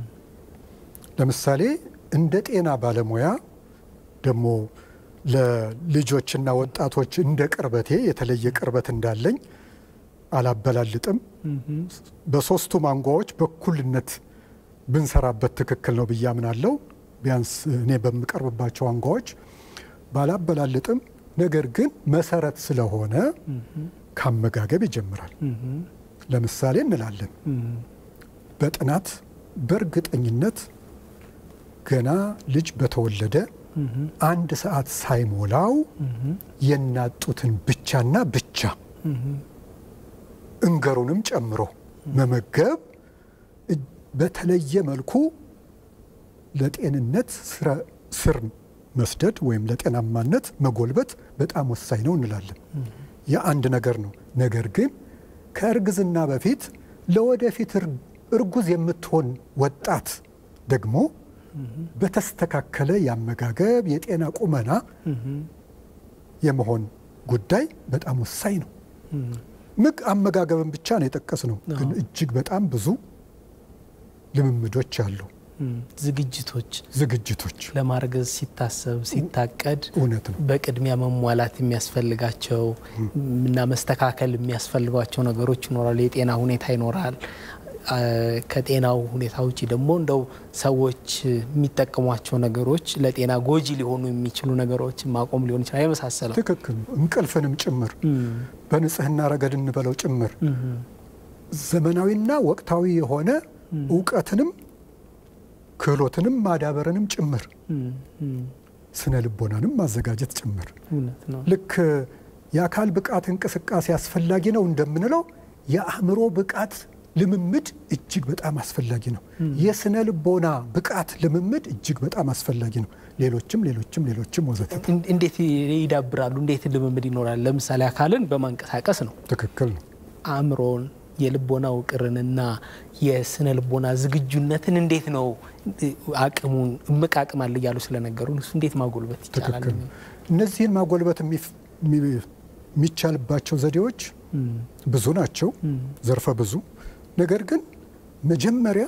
ለምሳሌ እንደ ጤና ባለሙያ ደግሞ ለልጆችና ወጣቶች እንደ ቅርበቴ የተለየ ቅርበት እንዳለኝ አላበላልጥም። በሶስቱ አንጓዎች በኩልነት ብንሰራበት ትክክል ነው ብዬ አምናለሁ። ቢያንስ እኔ በምቀርብባቸው አንጓዎች ባላበላልጥም፣ ነገር ግን መሰረት ስለሆነ ከአመጋገብ ይጀምራል። ለምሳሌ እንላለን በጥናት በእርግጠኝነት ገና ልጅ በተወለደ አንድ ሰዓት ሳይሞላው የእናት ጡትን ብቻና ብቻ እንገሩንም ጨምሮ መመገብ እጅ- በተለየ መልኩ ለጤንነት ስረ- ስር መስደድ ወይም ለጤናማነት መጎልበት በጣም ወሳኝ ነው እንላለን። የአንድ ነገር ነው። ነገር ግን ከእርግዝና በፊት ለወደፊት እር- እርጉዝ የምትሆን ወጣት ደግሞ በተስተካከለ የአመጋገብ የጤና ቁመና የመሆን ጉዳይ በጣም ወሳኝ ነው። ምግ አመጋገብን ብቻ ነው የጠቀስ ነው፣ ግን እጅግ በጣም ብዙ ልምምዶች አሉ፣ ዝግጅቶች ዝግጅቶች። ለማርገዝ ሲታሰብ ሲታቀድ እውነት ነው። በቅድሚያ መሟላት የሚያስፈልጋቸው እና መስተካከል የሚያስፈልጓቸው ነገሮች ይኖራሉ። የጤና ሁኔታ ይኖራል። አ፣ ከጤናው ሁኔታ ውጭ ደግሞ እንደው ሰዎች የሚጠቀሟቸው ነገሮች ለጤና ጎጂ ሊሆኑ የሚችሉ ነገሮች ማቆም ሊሆን ይችላል የመሳሰለው ትክክል ነው። እንቅልፍንም ጭምር በንጽህና ረገድ እንበለው ጭምር ዘመናዊና ወቅታዊ የሆነ እውቀትንም ክህሎትንም ማዳበርንም ጭምር ስነ ልቦናንም ማዘጋጀት ጭምር እውነት ነው። ልክ የአካል ብቃት እንቅስቃሴ አስፈላጊ ነው እንደምንለው የአእምሮ ብቃት ልምምድ እጅግ በጣም አስፈላጊ ነው። የስነ ልቦና ብቃት ልምምድ እጅግ በጣም አስፈላጊ ነው። ሌሎችም ሌሎችም ሌሎችም ወዘተ። እን- እንዴት ይዳብራሉ? እንዴት ልምምድ ይኖራል? ለምሳሌ አካልን በማንቀሳቀስ ነው። ትክክል ነው። አእምሮን፣ የልቦና ውቅርንና የስነ ልቦና ዝግጁነትን እንዴት ነው አቅሙን እምቅ አቅም አለ እያሉ ስለነገሩ እሱ እንዴት ማጎልበት ይቻላል? ትክክል ነው። እነዚህን ማጎልበት የሚፍ- የሚ- የሚቻልባቸው ዘዴዎች ብዙ ናቸው፣ ዘርፈ ብዙ። ነገር ግን መጀመሪያ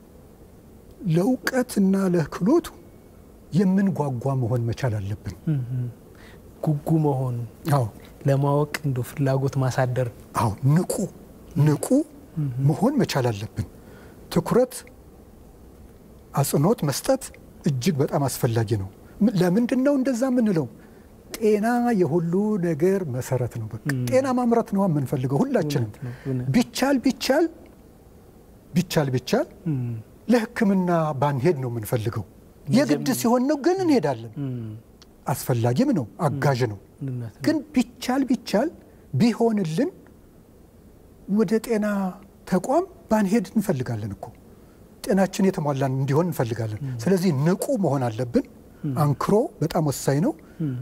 ለእውቀትና ለክህሎቱ የምንጓጓ መሆን መቻል አለብን። ጉጉ መሆን አዎ ለማወቅ እንደ ፍላጎት ማሳደር አዎ ንቁ ንቁ መሆን መቻል አለብን። ትኩረት፣ አጽንኦት መስጠት እጅግ በጣም አስፈላጊ ነው። ም- ለምንድን ነው እንደዛ የምንለው? ጤና የሁሉ ነገር መሰረት ነው። በቃ ጤና ማምረት ነው የምንፈልገው ሁላችንም። እውነት ነው፣ እውነት። ቢቻል ቢቻል ቢቻል ቢቻል ለሕክምና ባንሄድ ነው የምንፈልገው። የግድ ሲሆን ነው ግን እንሄዳለን። አስፈላጊም ነው፣ አጋዥ ነው። እውነት ነው። ግን ቢቻል ቢቻል ቢሆንልን ወደ ጤና ተቋም ባንሄድ እንፈልጋለን እኮ ጤናችን የተሟላ እንዲሆን እንፈልጋለን። ስለዚህ ንቁ መሆን አለብን። አንክሮ በጣም ወሳኝ ነው።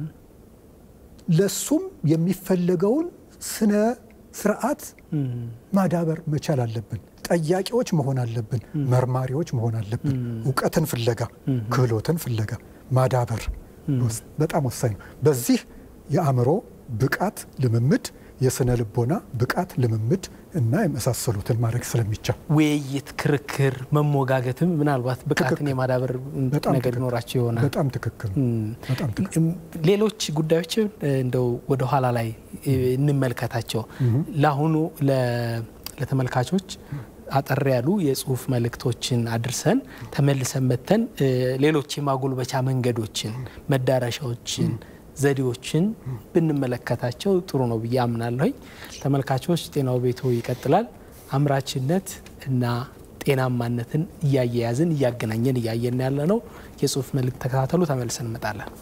ለሱም የሚፈለገውን ስነ ስርዓት ማዳበር መቻል አለብን። ጠያቂዎች መሆን አለብን። መርማሪዎች መሆን አለብን። እውቀትን ፍለጋ፣ ክህሎትን ፍለጋ ማዳበር ወስ- በጣም ወሳኝ ነው። በዚህ የአእምሮ ብቃት ልምምድ፣ የስነ ልቦና ብቃት ልምምድ እና የመሳሰሉትን ማድረግ ስለሚቻል ውይይት፣ ክርክር፣ መሞጋገትም ምናልባት ብቃትን ትክክል። የማዳበር በጣም ነገር ትክክል። ይኖራቸው ይሆናል። በጣም ትክክል ነው። በጣም ትክክል። ሌሎች ጉዳዮችን እንደው ወደ ኋላ ላይ እ, እንመልከታቸው። ለአሁኑ ለ- ለተመልካቾች አጠር ያሉ የጽሁፍ መልእክቶችን አድርሰን ተመልሰን መተን እ, ሌሎች የማጎልበቻ መንገዶችን፣ መዳረሻዎችን፣ ዘዴዎችን ብንመለከታቸው ጥሩ ነው ብዬ አምናለሁኝ። ተመልካቾች ጤናው ቤቶ ይቀጥላል። አምራችነት እና ጤናማነትን እያያያዝን እያገናኘን እያየን ያለ ነው። የጽሁፍ መልእክት ተከታተሉ። ተመልሰን እንመጣለን።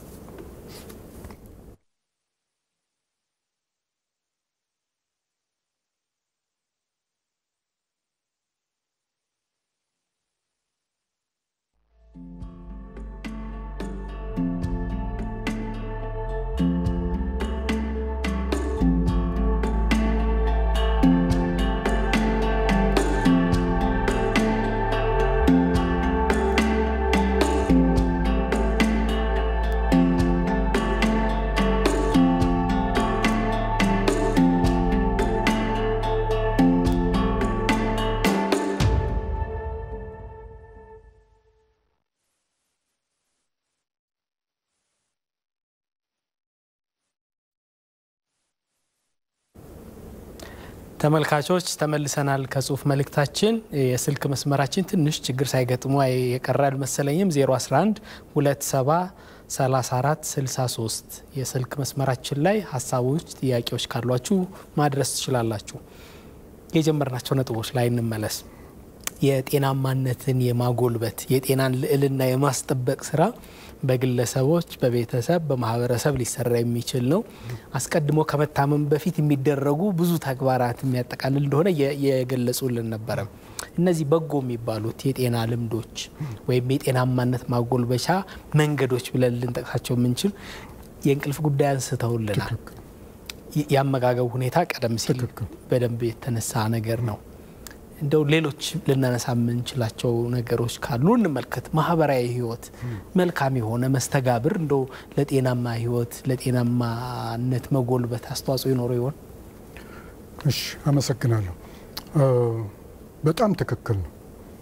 ተመልካቾች ተመልሰናል። ከጽሁፍ መልእክታችን የስልክ መስመራችን ትንሽ ችግር ሳይገጥሙ የቀረ አልመሰለኝም። 011 27 34 63 የስልክ መስመራችን ላይ ሀሳቦች፣ ጥያቄዎች ካሏችሁ ማድረስ ትችላላችሁ። የጀመርናቸው ነጥቦች ላይ እንመለስ። የጤናማነትን የማጎልበት የጤናን ልዕልና የማስጠበቅ ስራ በግለሰቦች፣ በቤተሰብ፣ በማህበረሰብ ሊሰራ የሚችል ነው። አስቀድሞ ከመታመም በፊት የሚደረጉ ብዙ ተግባራት የሚያጠቃልል እንደሆነ የገለጹልን ነበረ። እነዚህ በጎ የሚባሉት የጤና ልምዶች ወይም የጤናማነት ማጎልበቻ መንገዶች ብለን ልንጠቅሳቸው የምንችል የእንቅልፍ ጉዳይ አንስተውልናል። የአመጋገብ ሁኔታ ቀደም ሲል በደንብ የተነሳ ነገር ነው። እንደው ሌሎች ልናነሳ የምንችላቸው ነገሮች ካሉ እንመልከት። ማህበራዊ ህይወት መልካም የሆነ መስተጋብር እንደው ለጤናማ ህይወት ለጤናማነት መጎልበት አስተዋጽኦ ይኖረው ይሆን? እሺ፣ አመሰግናለሁ። በጣም ትክክል ነው።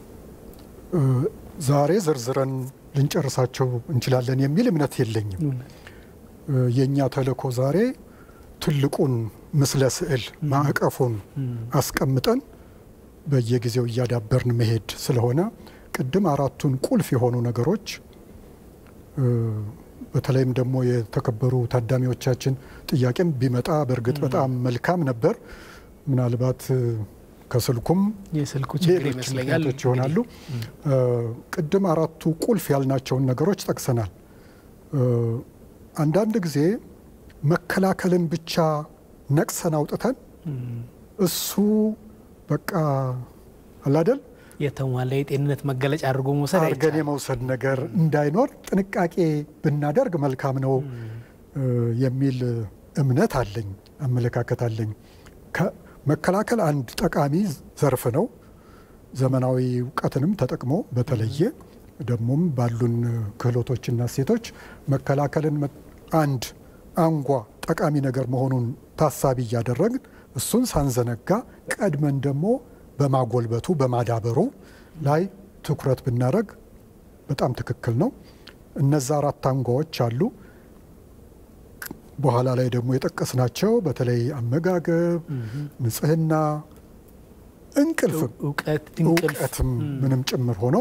ዛሬ ዘርዝረን ልንጨርሳቸው እንችላለን የሚል እምነት የለኝም። የእኛ ተልእኮ ዛሬ ትልቁን ምስለ ስዕል ማዕቀፉን አስቀምጠን በየጊዜው እያዳበርን መሄድ ስለሆነ ቅድም አራቱን ቁልፍ የሆኑ ነገሮች በተለይም ደግሞ የተከበሩ ታዳሚዎቻችን ጥያቄም ቢመጣ በእርግጥ በጣም መልካም ነበር። ምናልባት ከስልኩም የስልኩ ችግር ሌሎች ይመስለኛል ምክንያቶች ይሆናሉ። ቅድም አራቱ ቁልፍ ያልናቸውን ነገሮች ጠቅሰናል። አንዳንድ ጊዜ መከላከልን ብቻ ነቅሰን አውጥተን እሱ በቃ አላደል የተሟላ የጤንነት መገለጫ አድርጎ መውሰድ አርገን አይቻልም። የመውሰድ ነገር እንዳይኖር ጥንቃቄ ብናደርግ መልካም ነው የሚል እምነት አለኝ፣ አመለካከት አለኝ። ከ- መከላከል አንድ ጠቃሚ ዘርፍ ነው። ዘመናዊ እውቀትንም ተጠቅሞ በተለየ ደግሞም ባሉን ክህሎቶችና እሴቶች መከላከልን መ- አንድ አንጓ ጠቃሚ ነገር መሆኑን ታሳቢ እያደረግን እሱን ሳንዘነጋ ቀድመን ደግሞ በማጎልበቱ በማዳበሩ ላይ ትኩረት ብናደረግ በጣም ትክክል ነው። እነዛ አራት አንጓዎች አሉ። በኋላ ላይ ደግሞ የጠቀስናቸው በተለይ አመጋገብ፣ ንጽህና፣ እንቅልፍም እውቀት እንቅልፍ እውቀትም ምንም ጭምር ሆኖ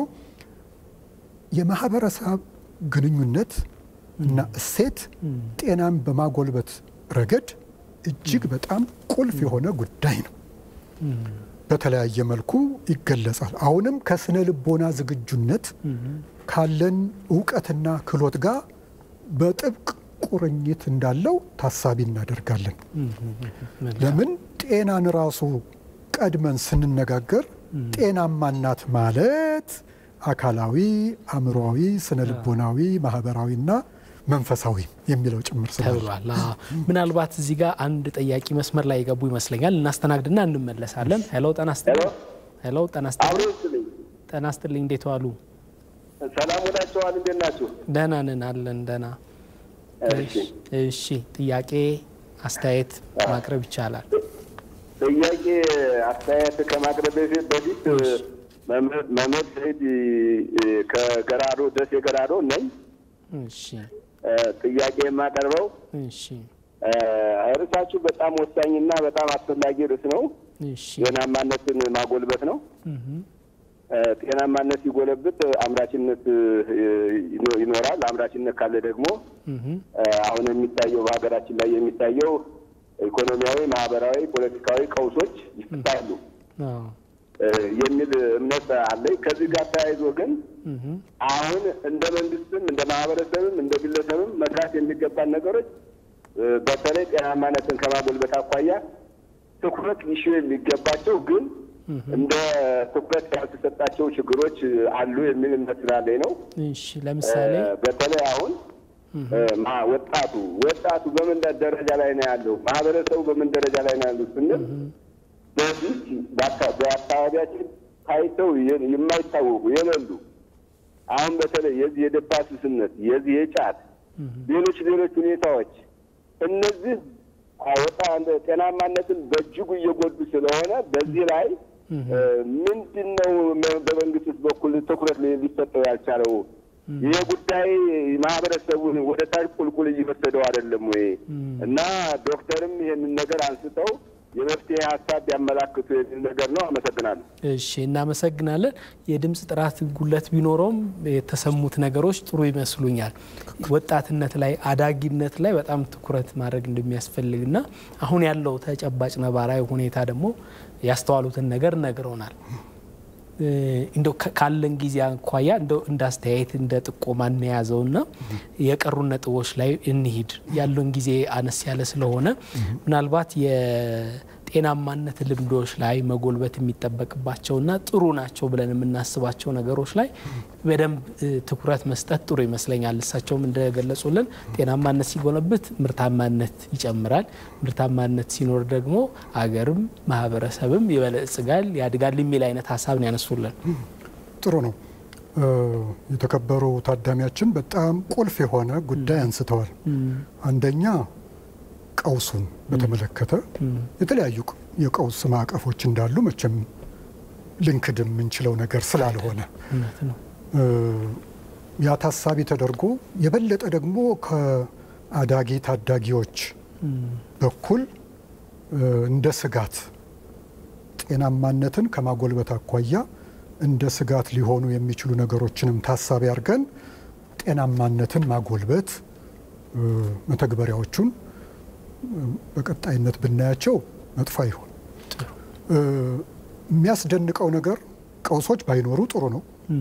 የማህበረሰብ ግንኙነት እና እሴት ጤናን በማጎልበት ረገድ እጅግ በጣም ቁልፍ የሆነ ጉዳይ ነው። በተለያየ መልኩ ይገለጻል። አሁንም ከስነ ልቦና ዝግጁነት ካለን እውቀትና ክህሎት ጋር በጥብቅ ቁርኝት እንዳለው ታሳቢ እናደርጋለን። ለምን ጤናን ራሱ ቀድመን ስንነጋገር ጤናማ እናት ማለት አካላዊ፣ አእምሮዊ፣ ስነ ልቦናዊ፣ ማህበራዊና መንፈሳዊ የሚለው ጭምር ስላለ ተብሏል። አዎ። ምናልባት እዚህ ጋር አንድ ጠያቂ መስመር ላይ የገቡ ይመስለኛል። እናስተናግድና እንመለሳለን። ሄሎ ጤና ይስጥልኝ። ሄሎ ጤና አብሮ ይስጥልኝ። ይስጥልኝ። ጤና ይስጥልኝ። እንዴት ዋሉ? ሰላም ውላችኋል። እንዴት ናችሁ? ደህና ነን አለን። ደህና እሺ። እሺ። ጥያቄ አስተያየት ማቅረብ ይቻላል። ጥያቄ አስተያየት ከማቅረብ በፊት በፊት መምህር መምህር ሰይድ ከገራዶ ደሴ ገራዶ ነኝ። እሺ። ጥያቄ የማቀርበው እሺ። ርዕሳችሁ በጣም ወሳኝና በጣም አስፈላጊ ርዕስ ነው። እሺ። ጤናማነትን ማጎልበት ነው። ጤናማነት ሲጎለብት አምራችነት ይኖ- ይኖራል። አምራችነት ካለ ደግሞ አሁን የሚታየው በሀገራችን ላይ የሚታየው ኢኮኖሚያዊ፣ ማህበራዊ፣ ፖለቲካዊ ቀውሶች ይፈታሉ አዎ። የሚል እምነት አለኝ። ከዚህ ጋር ተያይዞ ግን አሁን እንደ መንግስትም እንደ ማህበረሰብም እንደ ግለሰብም መስራት የሚገባን ነገሮች እ፣ በተለይ ጤናማነትን ከማጎልበት አኳያ ትኩረት ሊሹ የሚገባቸው ግን እንደ ትኩረት ያልተሰጣቸው ችግሮች አሉ የሚል እምነት ስላለኝ ነው። እሺ። ለምሳሌ እ፣ በተለይ አሁን እ፣ ማ- ወጣቱ ወጣቱ በምን ደረጃ ላይ ነው ያለው? ማህበረሰቡ በምን ደረጃ ላይ ነው ያለው ስንል በዚህ በአካ- በአካባቢያችን ታይተው የ- የማይታወቁ የሌሉ አሁን በተለይ የዚህ የደባ ሱስነት የዚህ የጫት ሌሎች ሌሎች ሁኔታዎች እነዚህ ወጣ ጤናማነትን በእጅጉ እየጎዱ ስለሆነ በዚህ ላይ እ፣ ምንድን ነው መ- በመንግስት በኩል ትኩረት ሊ- ሊሰጠው ያልቻለው? ይህ ጉዳይ ማህበረሰቡን ወደ ታች ቁልቁል እየወሰደው አይደለም ወይ? እና ዶክተርም ይህንን ነገር አንስተው የመፍትሄ ሀሳብ ቢያመላክቱ የሚል ነገር ነው። አመሰግናለሁ። እሺ እናመሰግናለን። የድምፅ ጥራት ጉለት ቢኖረውም የተሰሙት ነገሮች ጥሩ ይመስሉኛል። ወጣትነት ላይ አዳጊነት ላይ በጣም ትኩረት ማድረግ እንደሚያስፈልግና አሁን ያለው ተጨባጭ ነባራዊ ሁኔታ ደግሞ ያስተዋሉትን ነገር ነግረውናል። እ፣ እንደው ከ- ካለን ጊዜ አኳያ እንደው እንደ አስተያየት እንደ ጥቆማ እንያዘውና የቀሩ ነጥቦች ላይ እንሂድ። ያለን ጊዜ አነስ ያለ ስለሆነ ምናልባት የጤናማነት ልምዶች ላይ መጎልበት የሚጠበቅባቸውና ጥሩ ናቸው ብለን የምናስባቸው ነገሮች ላይ በደንብ እ፣ ትኩረት መስጠት ጥሩ ይመስለኛል። እሳቸውም እንደገለጹልን ጤናማነት ሲጎለብት ምርታማነት ይጨምራል። ምርታማነት ሲኖር ደግሞ አገርም ማህበረሰብም ይበለጽጋል፣ ያድጋል የሚል አይነት ሀሳብ ነው ያነሱልን። ጥሩ ነው። እ፣ የተከበሩ ታዳሚያችን በጣም ቁልፍ የሆነ ጉዳይ አንስተዋል። አንደኛ ቀውሱን በተመለከተ የተለያዩ ቅ- የቀውስ ማዕቀፎች እንዳሉ መቼም ልንክድ የምንችለው ነገር ስላልሆነ እውነት ነው። እ፣ ያ ታሳቢ ተደርጎ የበለጠ ደግሞ ከአዳጊ ታዳጊዎች በኩል እ፣ እንደ ስጋት ጤናማነትን ከማጎልበት አኳያ እንደ ስጋት ሊሆኑ የሚችሉ ነገሮችንም ታሳቢ አድርገን ጤናማነትን ማጎልበት እ፣ መተግበሪያዎቹን እ፣ በቀጣይነት ብናያቸው መጥፎ አይሆን። እ፣ የሚያስደንቀው ነገር ቀውሶች ባይኖሩ ጥሩ ነው።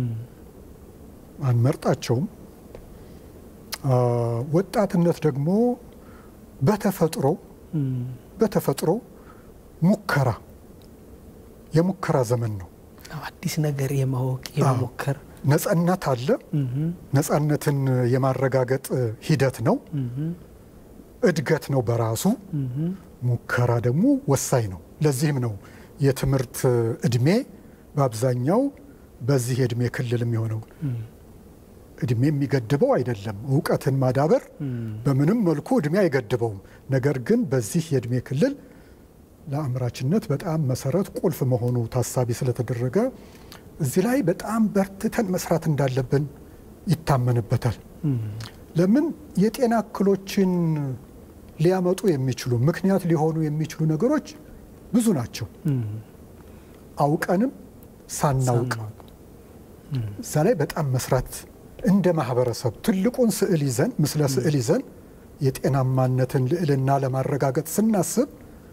አንመርጣቸውም። አ፣ ወጣትነት ደግሞ በተፈጥሮ በተፈጥሮ ሙከራ የሙከራ ዘመን ነው። አዲስ ነገር የማወቅ የመሞከር ነጻነት አለ። ነጻነትን የማረጋገጥ ሂደት ነው። እድገት ነው በራሱ። ሙከራ ደግሞ ወሳኝ ነው። ለዚህም ነው የትምህርት እድሜ በአብዛኛው በዚህ የእድሜ ክልል የሚሆነው። እድሜ የሚገድበው አይደለም። እውቀትን ማዳበር በምንም መልኩ እድሜ አይገድበውም። ነገር ግን በዚህ የእድሜ ክልል ለአምራችነት በጣም መሰረት ቁልፍ መሆኑ ታሳቢ ስለተደረገ እዚህ ላይ በጣም በርትተን መስራት እንዳለብን ይታመንበታል። ለምን የጤና እክሎችን ሊያመጡ የሚችሉ ምክንያት ሊሆኑ የሚችሉ ነገሮች ብዙ ናቸው። አውቀንም ሳናውቅ እዛ ላይ በጣም መስራት እንደ ማህበረሰብ ትልቁን ስዕል ይዘን ምስለ ስዕል ይዘን የጤናማነትን ልዕልና ለማረጋገጥ ስናስብ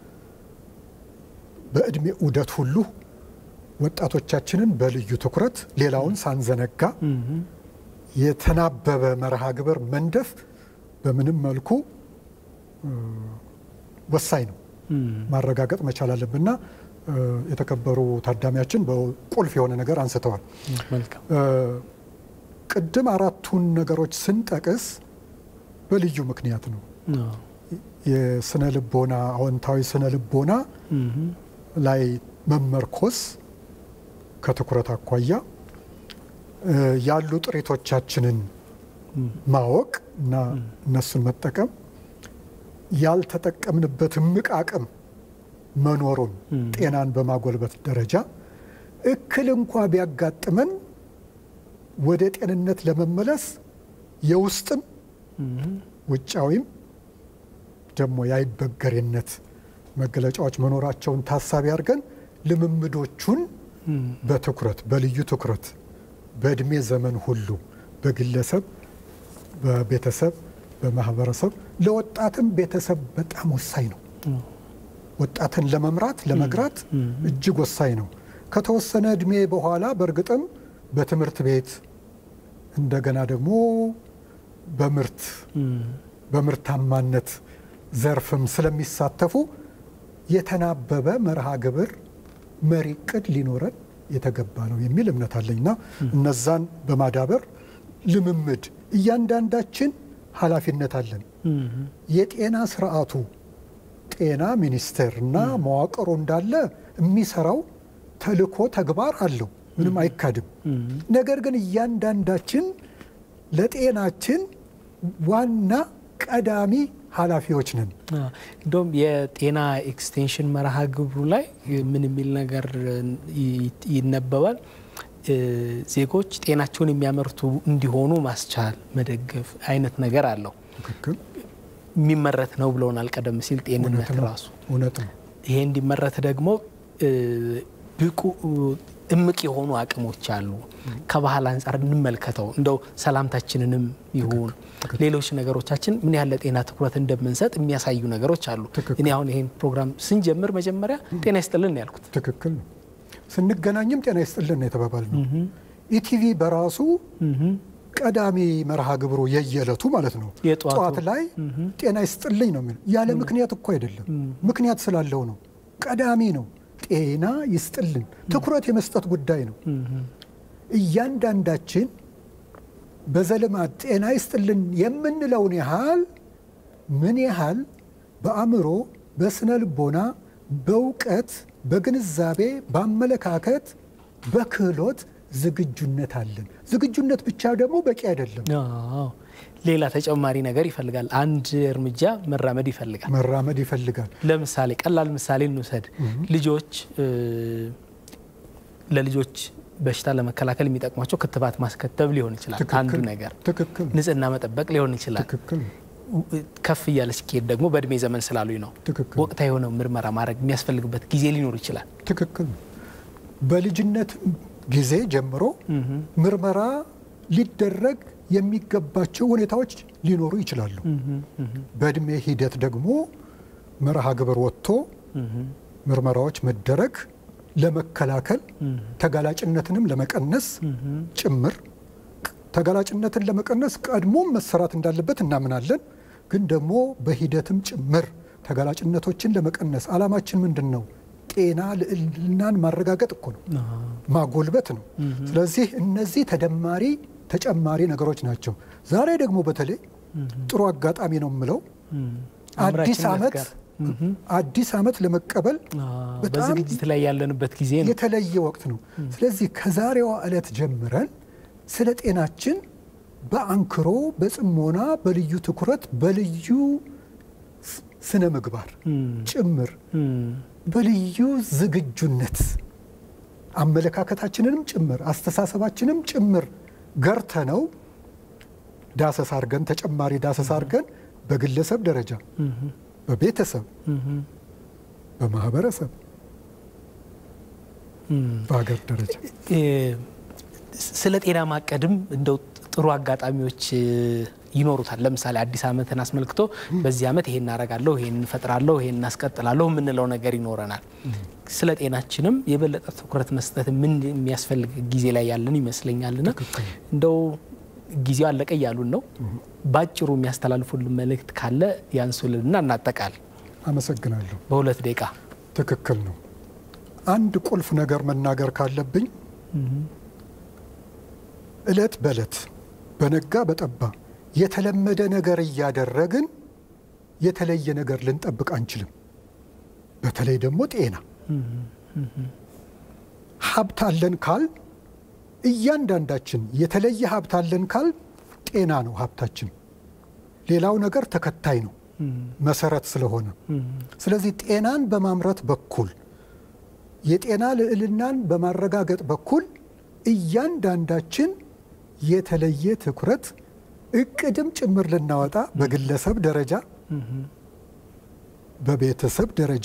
በእድሜ ዑደት ሁሉ ወጣቶቻችንን በልዩ ትኩረት ሌላውን ሳንዘነጋ የተናበበ መርሃ ግብር መንደፍ በምንም መልኩ ወሳኝ ነው፣ ማረጋገጥ መቻል አለብንና የተከበሩ ታዳሚያችን በቁልፍ የሆነ ነገር አንስተዋል። መልካም ቅድም አራቱን ነገሮች ስንጠቅስ በልዩ ምክንያት ነው። የስነ ልቦና አዎንታዊ ስነ ልቦና ላይ መመርኮስ ከትኩረት አኳያ ያሉ ጥሪቶቻችንን ማወቅ እና እነሱን መጠቀም ያልተጠቀምንበት እምቅ አቅም መኖሩን ጤናን በማጎልበት ደረጃ እክል እንኳ ቢያጋጥመን ወደ ጤንነት ለመመለስ የውስጥም ውጫዊም ደግሞ የአይበገሬነት መገለጫዎች መኖራቸውን ታሳቢ አድርገን ልምምዶቹን በትኩረት በልዩ ትኩረት በእድሜ ዘመን ሁሉ በግለሰብ፣ በቤተሰብ፣ በማህበረሰብ ለወጣትም ቤተሰብ በጣም ወሳኝ ነው። ወጣትን ለመምራት ለመግራት እጅግ ወሳኝ ነው። ከተወሰነ እድሜ በኋላ በእርግጥም በትምህርት ቤት እንደገና ደግሞ በምርት በምርታማነት ዘርፍም ስለሚሳተፉ የተናበበ መርሃ ግብር መሪ ቅድ ሊኖረን የተገባ ነው የሚል እምነት አለኝና እነዛን በማዳበር ልምምድ እያንዳንዳችን ኃላፊነት አለን። የጤና ስርዓቱ ጤና ሚኒስቴር እና መዋቅሩ እንዳለ የሚሰራው ተልእኮ ተግባር አለው፣ ምንም አይካድም። ነገር ግን እያንዳንዳችን ለጤናችን ዋና ቀዳሚ ኃላፊዎች ነን። እንደውም የጤና ኤክስቴንሽን መርሃ ግብሩ ላይ ምን የሚል ነገር ይነበባል? ዜጎች ጤናቸውን የሚያመርቱ እንዲሆኑ ማስቻል፣ መደገፍ አይነት ነገር አለው። ትክክል የሚመረት ነው ብለውናል ቀደም ሲል ጤንነት ራሱ እውነት ነው። ይሄ እንዲመረት ደግሞ ብቁ እምቅ የሆኑ አቅሞች አሉ። ከባህል አንጻር እንመልከተው። እንደው ሰላምታችንንም ይሁን ሌሎች ነገሮቻችን ምን ያህል ለጤና ትኩረት እንደምንሰጥ የሚያሳዩ ነገሮች አሉ። እኔ አሁን ይሄን ፕሮግራም ስንጀምር መጀመሪያ ጤና ይስጥልን ያልኩት ትክክል ነው። ስንገናኝም ጤና ይስጥልን ነው የተባባል ነው። ኢቲቪ በራሱ ቀዳሚ መርሃ ግብሩ የየዕለቱ ማለት ነው። የጠዋቱ። ጠዋት ላይ ጤና ይስጥልኝ ነው የሚለው። ያለ ምክንያት እኮ አይደለም፣ ምክንያት ስላለው ነው። ቀዳሚ ነው። ጤና ይስጥልን ትኩረት የመስጠት ጉዳይ ነው። እያንዳንዳችን በዘልማድ ጤና ይስጥልን የምንለውን ያህል ምን ያህል በአእምሮ፣ በስነ ልቦና፣ በእውቀት፣ በግንዛቤ፣ በአመለካከት፣ በክህሎት ዝግጁነት አለን። ዝግጁነት ብቻ ደግሞ በቂ አይደለም። አዎ፣ ሌላ ተጨማሪ ነገር ይፈልጋል። አንድ እርምጃ መራመድ ይፈልጋል። መራመድ ይፈልጋል። ለምሳሌ ቀላል ምሳሌ እንውሰድ። ልጆች ለልጆች በሽታ ለመከላከል የሚጠቅሟቸው ክትባት ማስከተብ ሊሆን ይችላል አንዱ ትክክል ነገር። ትክክል ንጽህና መጠበቅ ሊሆን ይችላል። ትክክል ከፍ እያለ ሲካሄድ ደግሞ በእድሜ ዘመን ስላሉኝ ነው ትክክል ወቅታዊ የሆነ ምርመራ ማድረግ የሚያስፈልግበት ጊዜ ሊኖር ይችላል። ትክክል በልጅነት ጊዜ ጀምሮ ምርመራ ሊደረግ የሚገባቸው ሁኔታዎች ሊኖሩ ይችላሉ። በእድሜ ሂደት ደግሞ መርሃ ግብር ወጥቶ ምርመራዎች መደረግ ለመከላከል ተጋላጭነትንም ለመቀነስ ጭምር ተጋላጭነትን ለመቀነስ ቀድሞም መሰራት እንዳለበት እናምናለን። ግን ደግሞ በሂደትም ጭምር ተጋላጭነቶችን ለመቀነስ ዓላማችን ምንድን ነው? ጤና ልዕልናን ማረጋገጥ እኮ ነው፣ ማጎልበት ነው። ስለዚህ እነዚህ ተደማሪ ተጨማሪ ነገሮች ናቸው። ዛሬ ደግሞ በተለይ ጥሩ አጋጣሚ ነው የምለው አዲስ አምራችነት ዓመት ጋር አዲስ ዓመት ለመቀበል በጣም በዝግጅት ላይ ያለንበት ጊዜ ነው። የተለየ ወቅት ነው። ስለዚህ ከዛሬዋ ዕለት ጀምረን ስለ ጤናችን በአንክሮ በጽሞና በልዩ ትኩረት በልዩ ስ- ስነ ምግባር ጭምር በልዩ ዝግጁነት አመለካከታችንንም ጭምር አስተሳሰባችንም ጭምር ገርተ ነው ዳሰሳ አርገን ተጨማሪ ዳሰሳ አርገን በግለሰብ ደረጃ በቤተሰብ በማህበረሰብ በሀገር ደረጃ ስለ ጤና ማቀድም እንደው ጥሩ አጋጣሚዎች ይኖሩታል። ለምሳሌ አዲስ ዓመትን አስመልክቶ በዚህ ዓመት ይሄን እናረጋለሁ፣ ይሄን እንፈጥራለሁ፣ ይሄን እናስቀጥላለሁ የምንለው ነገር ይኖረናል። ስለ ጤናችንም የበለጠ ትኩረት መስጠት ምን የሚያስፈልግ ጊዜ ላይ ያለን ይመስለኛልና እንደው ጊዜው አለቀ እያሉን ነው። ባጭሩ የሚያስተላልፉልን መልእክት ካለ ያንሱልንና እናጠቃል። አመሰግናለሁ። በሁለት ደቂቃ ትክክል ነው። አንድ ቁልፍ ነገር መናገር ካለብኝ እለት በእለት በነጋ በጠባ የተለመደ ነገር እያደረግን የተለየ ነገር ልንጠብቅ አንችልም። በተለይ ደግሞ ጤና ሀብት አለን ካል እያንዳንዳችን የተለየ ሀብት አለን ካል ጤና ነው ሀብታችን። ሌላው ነገር ተከታይ ነው መሰረት ስለሆነ፣ ስለዚህ ጤናን በማምረት በኩል የጤና ልዕልናን በማረጋገጥ በኩል እያንዳንዳችን የተለየ ትኩረት እቅድም ጭምር ልናወጣ በግለሰብ ደረጃ በቤተሰብ ደረጃ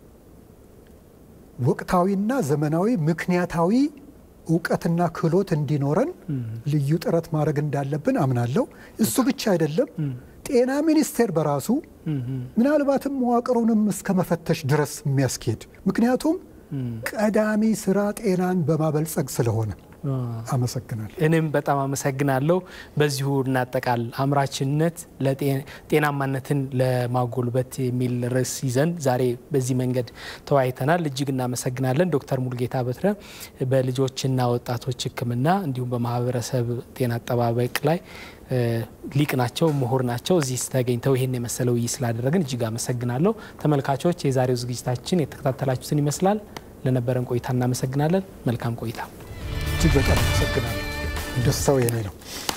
ወቅታዊና ዘመናዊ ምክንያታዊ እውቀትና ክህሎት እንዲኖረን ልዩ ጥረት ማድረግ እንዳለብን አምናለሁ። እሱ ብቻ አይደለም። ጤና ሚኒስቴር በራሱ ምናልባትም መዋቅሩንም እስከ መፈተሽ ድረስ የሚያስኬድ ምክንያቱም ቀዳሚ ስራ ጤናን በማበልጸግ ስለሆነ አመሰግናለሁ። እኔም በጣም አመሰግናለሁ። በዚሁ እናጠቃል። አምራችነት ጤናማነትን ለማጎልበት የሚል ርዕስ ይዘን ዛሬ በዚህ መንገድ ተወያይተናል። እጅግ እናመሰግናለን። ዶክተር ሙልጌታ በትረ በልጆችና ወጣቶች ሕክምና እንዲሁም በማህበረሰብ ጤና አጠባበቅ ላይ ሊቅ ናቸው፣ ምሁር ናቸው። እዚህ ተገኝተው ይህን የመሰለ ውይይት ስላደረግን እጅግ አመሰግናለሁ። ተመልካቾች የዛሬው ዝግጅታችን የተከታተላችሁትን ይመስላል። ለነበረን ቆይታ እናመሰግናለን። መልካም ቆይታ። እጅግ በጣም አመሰግናለሁ። ደስታው የኔ ነው።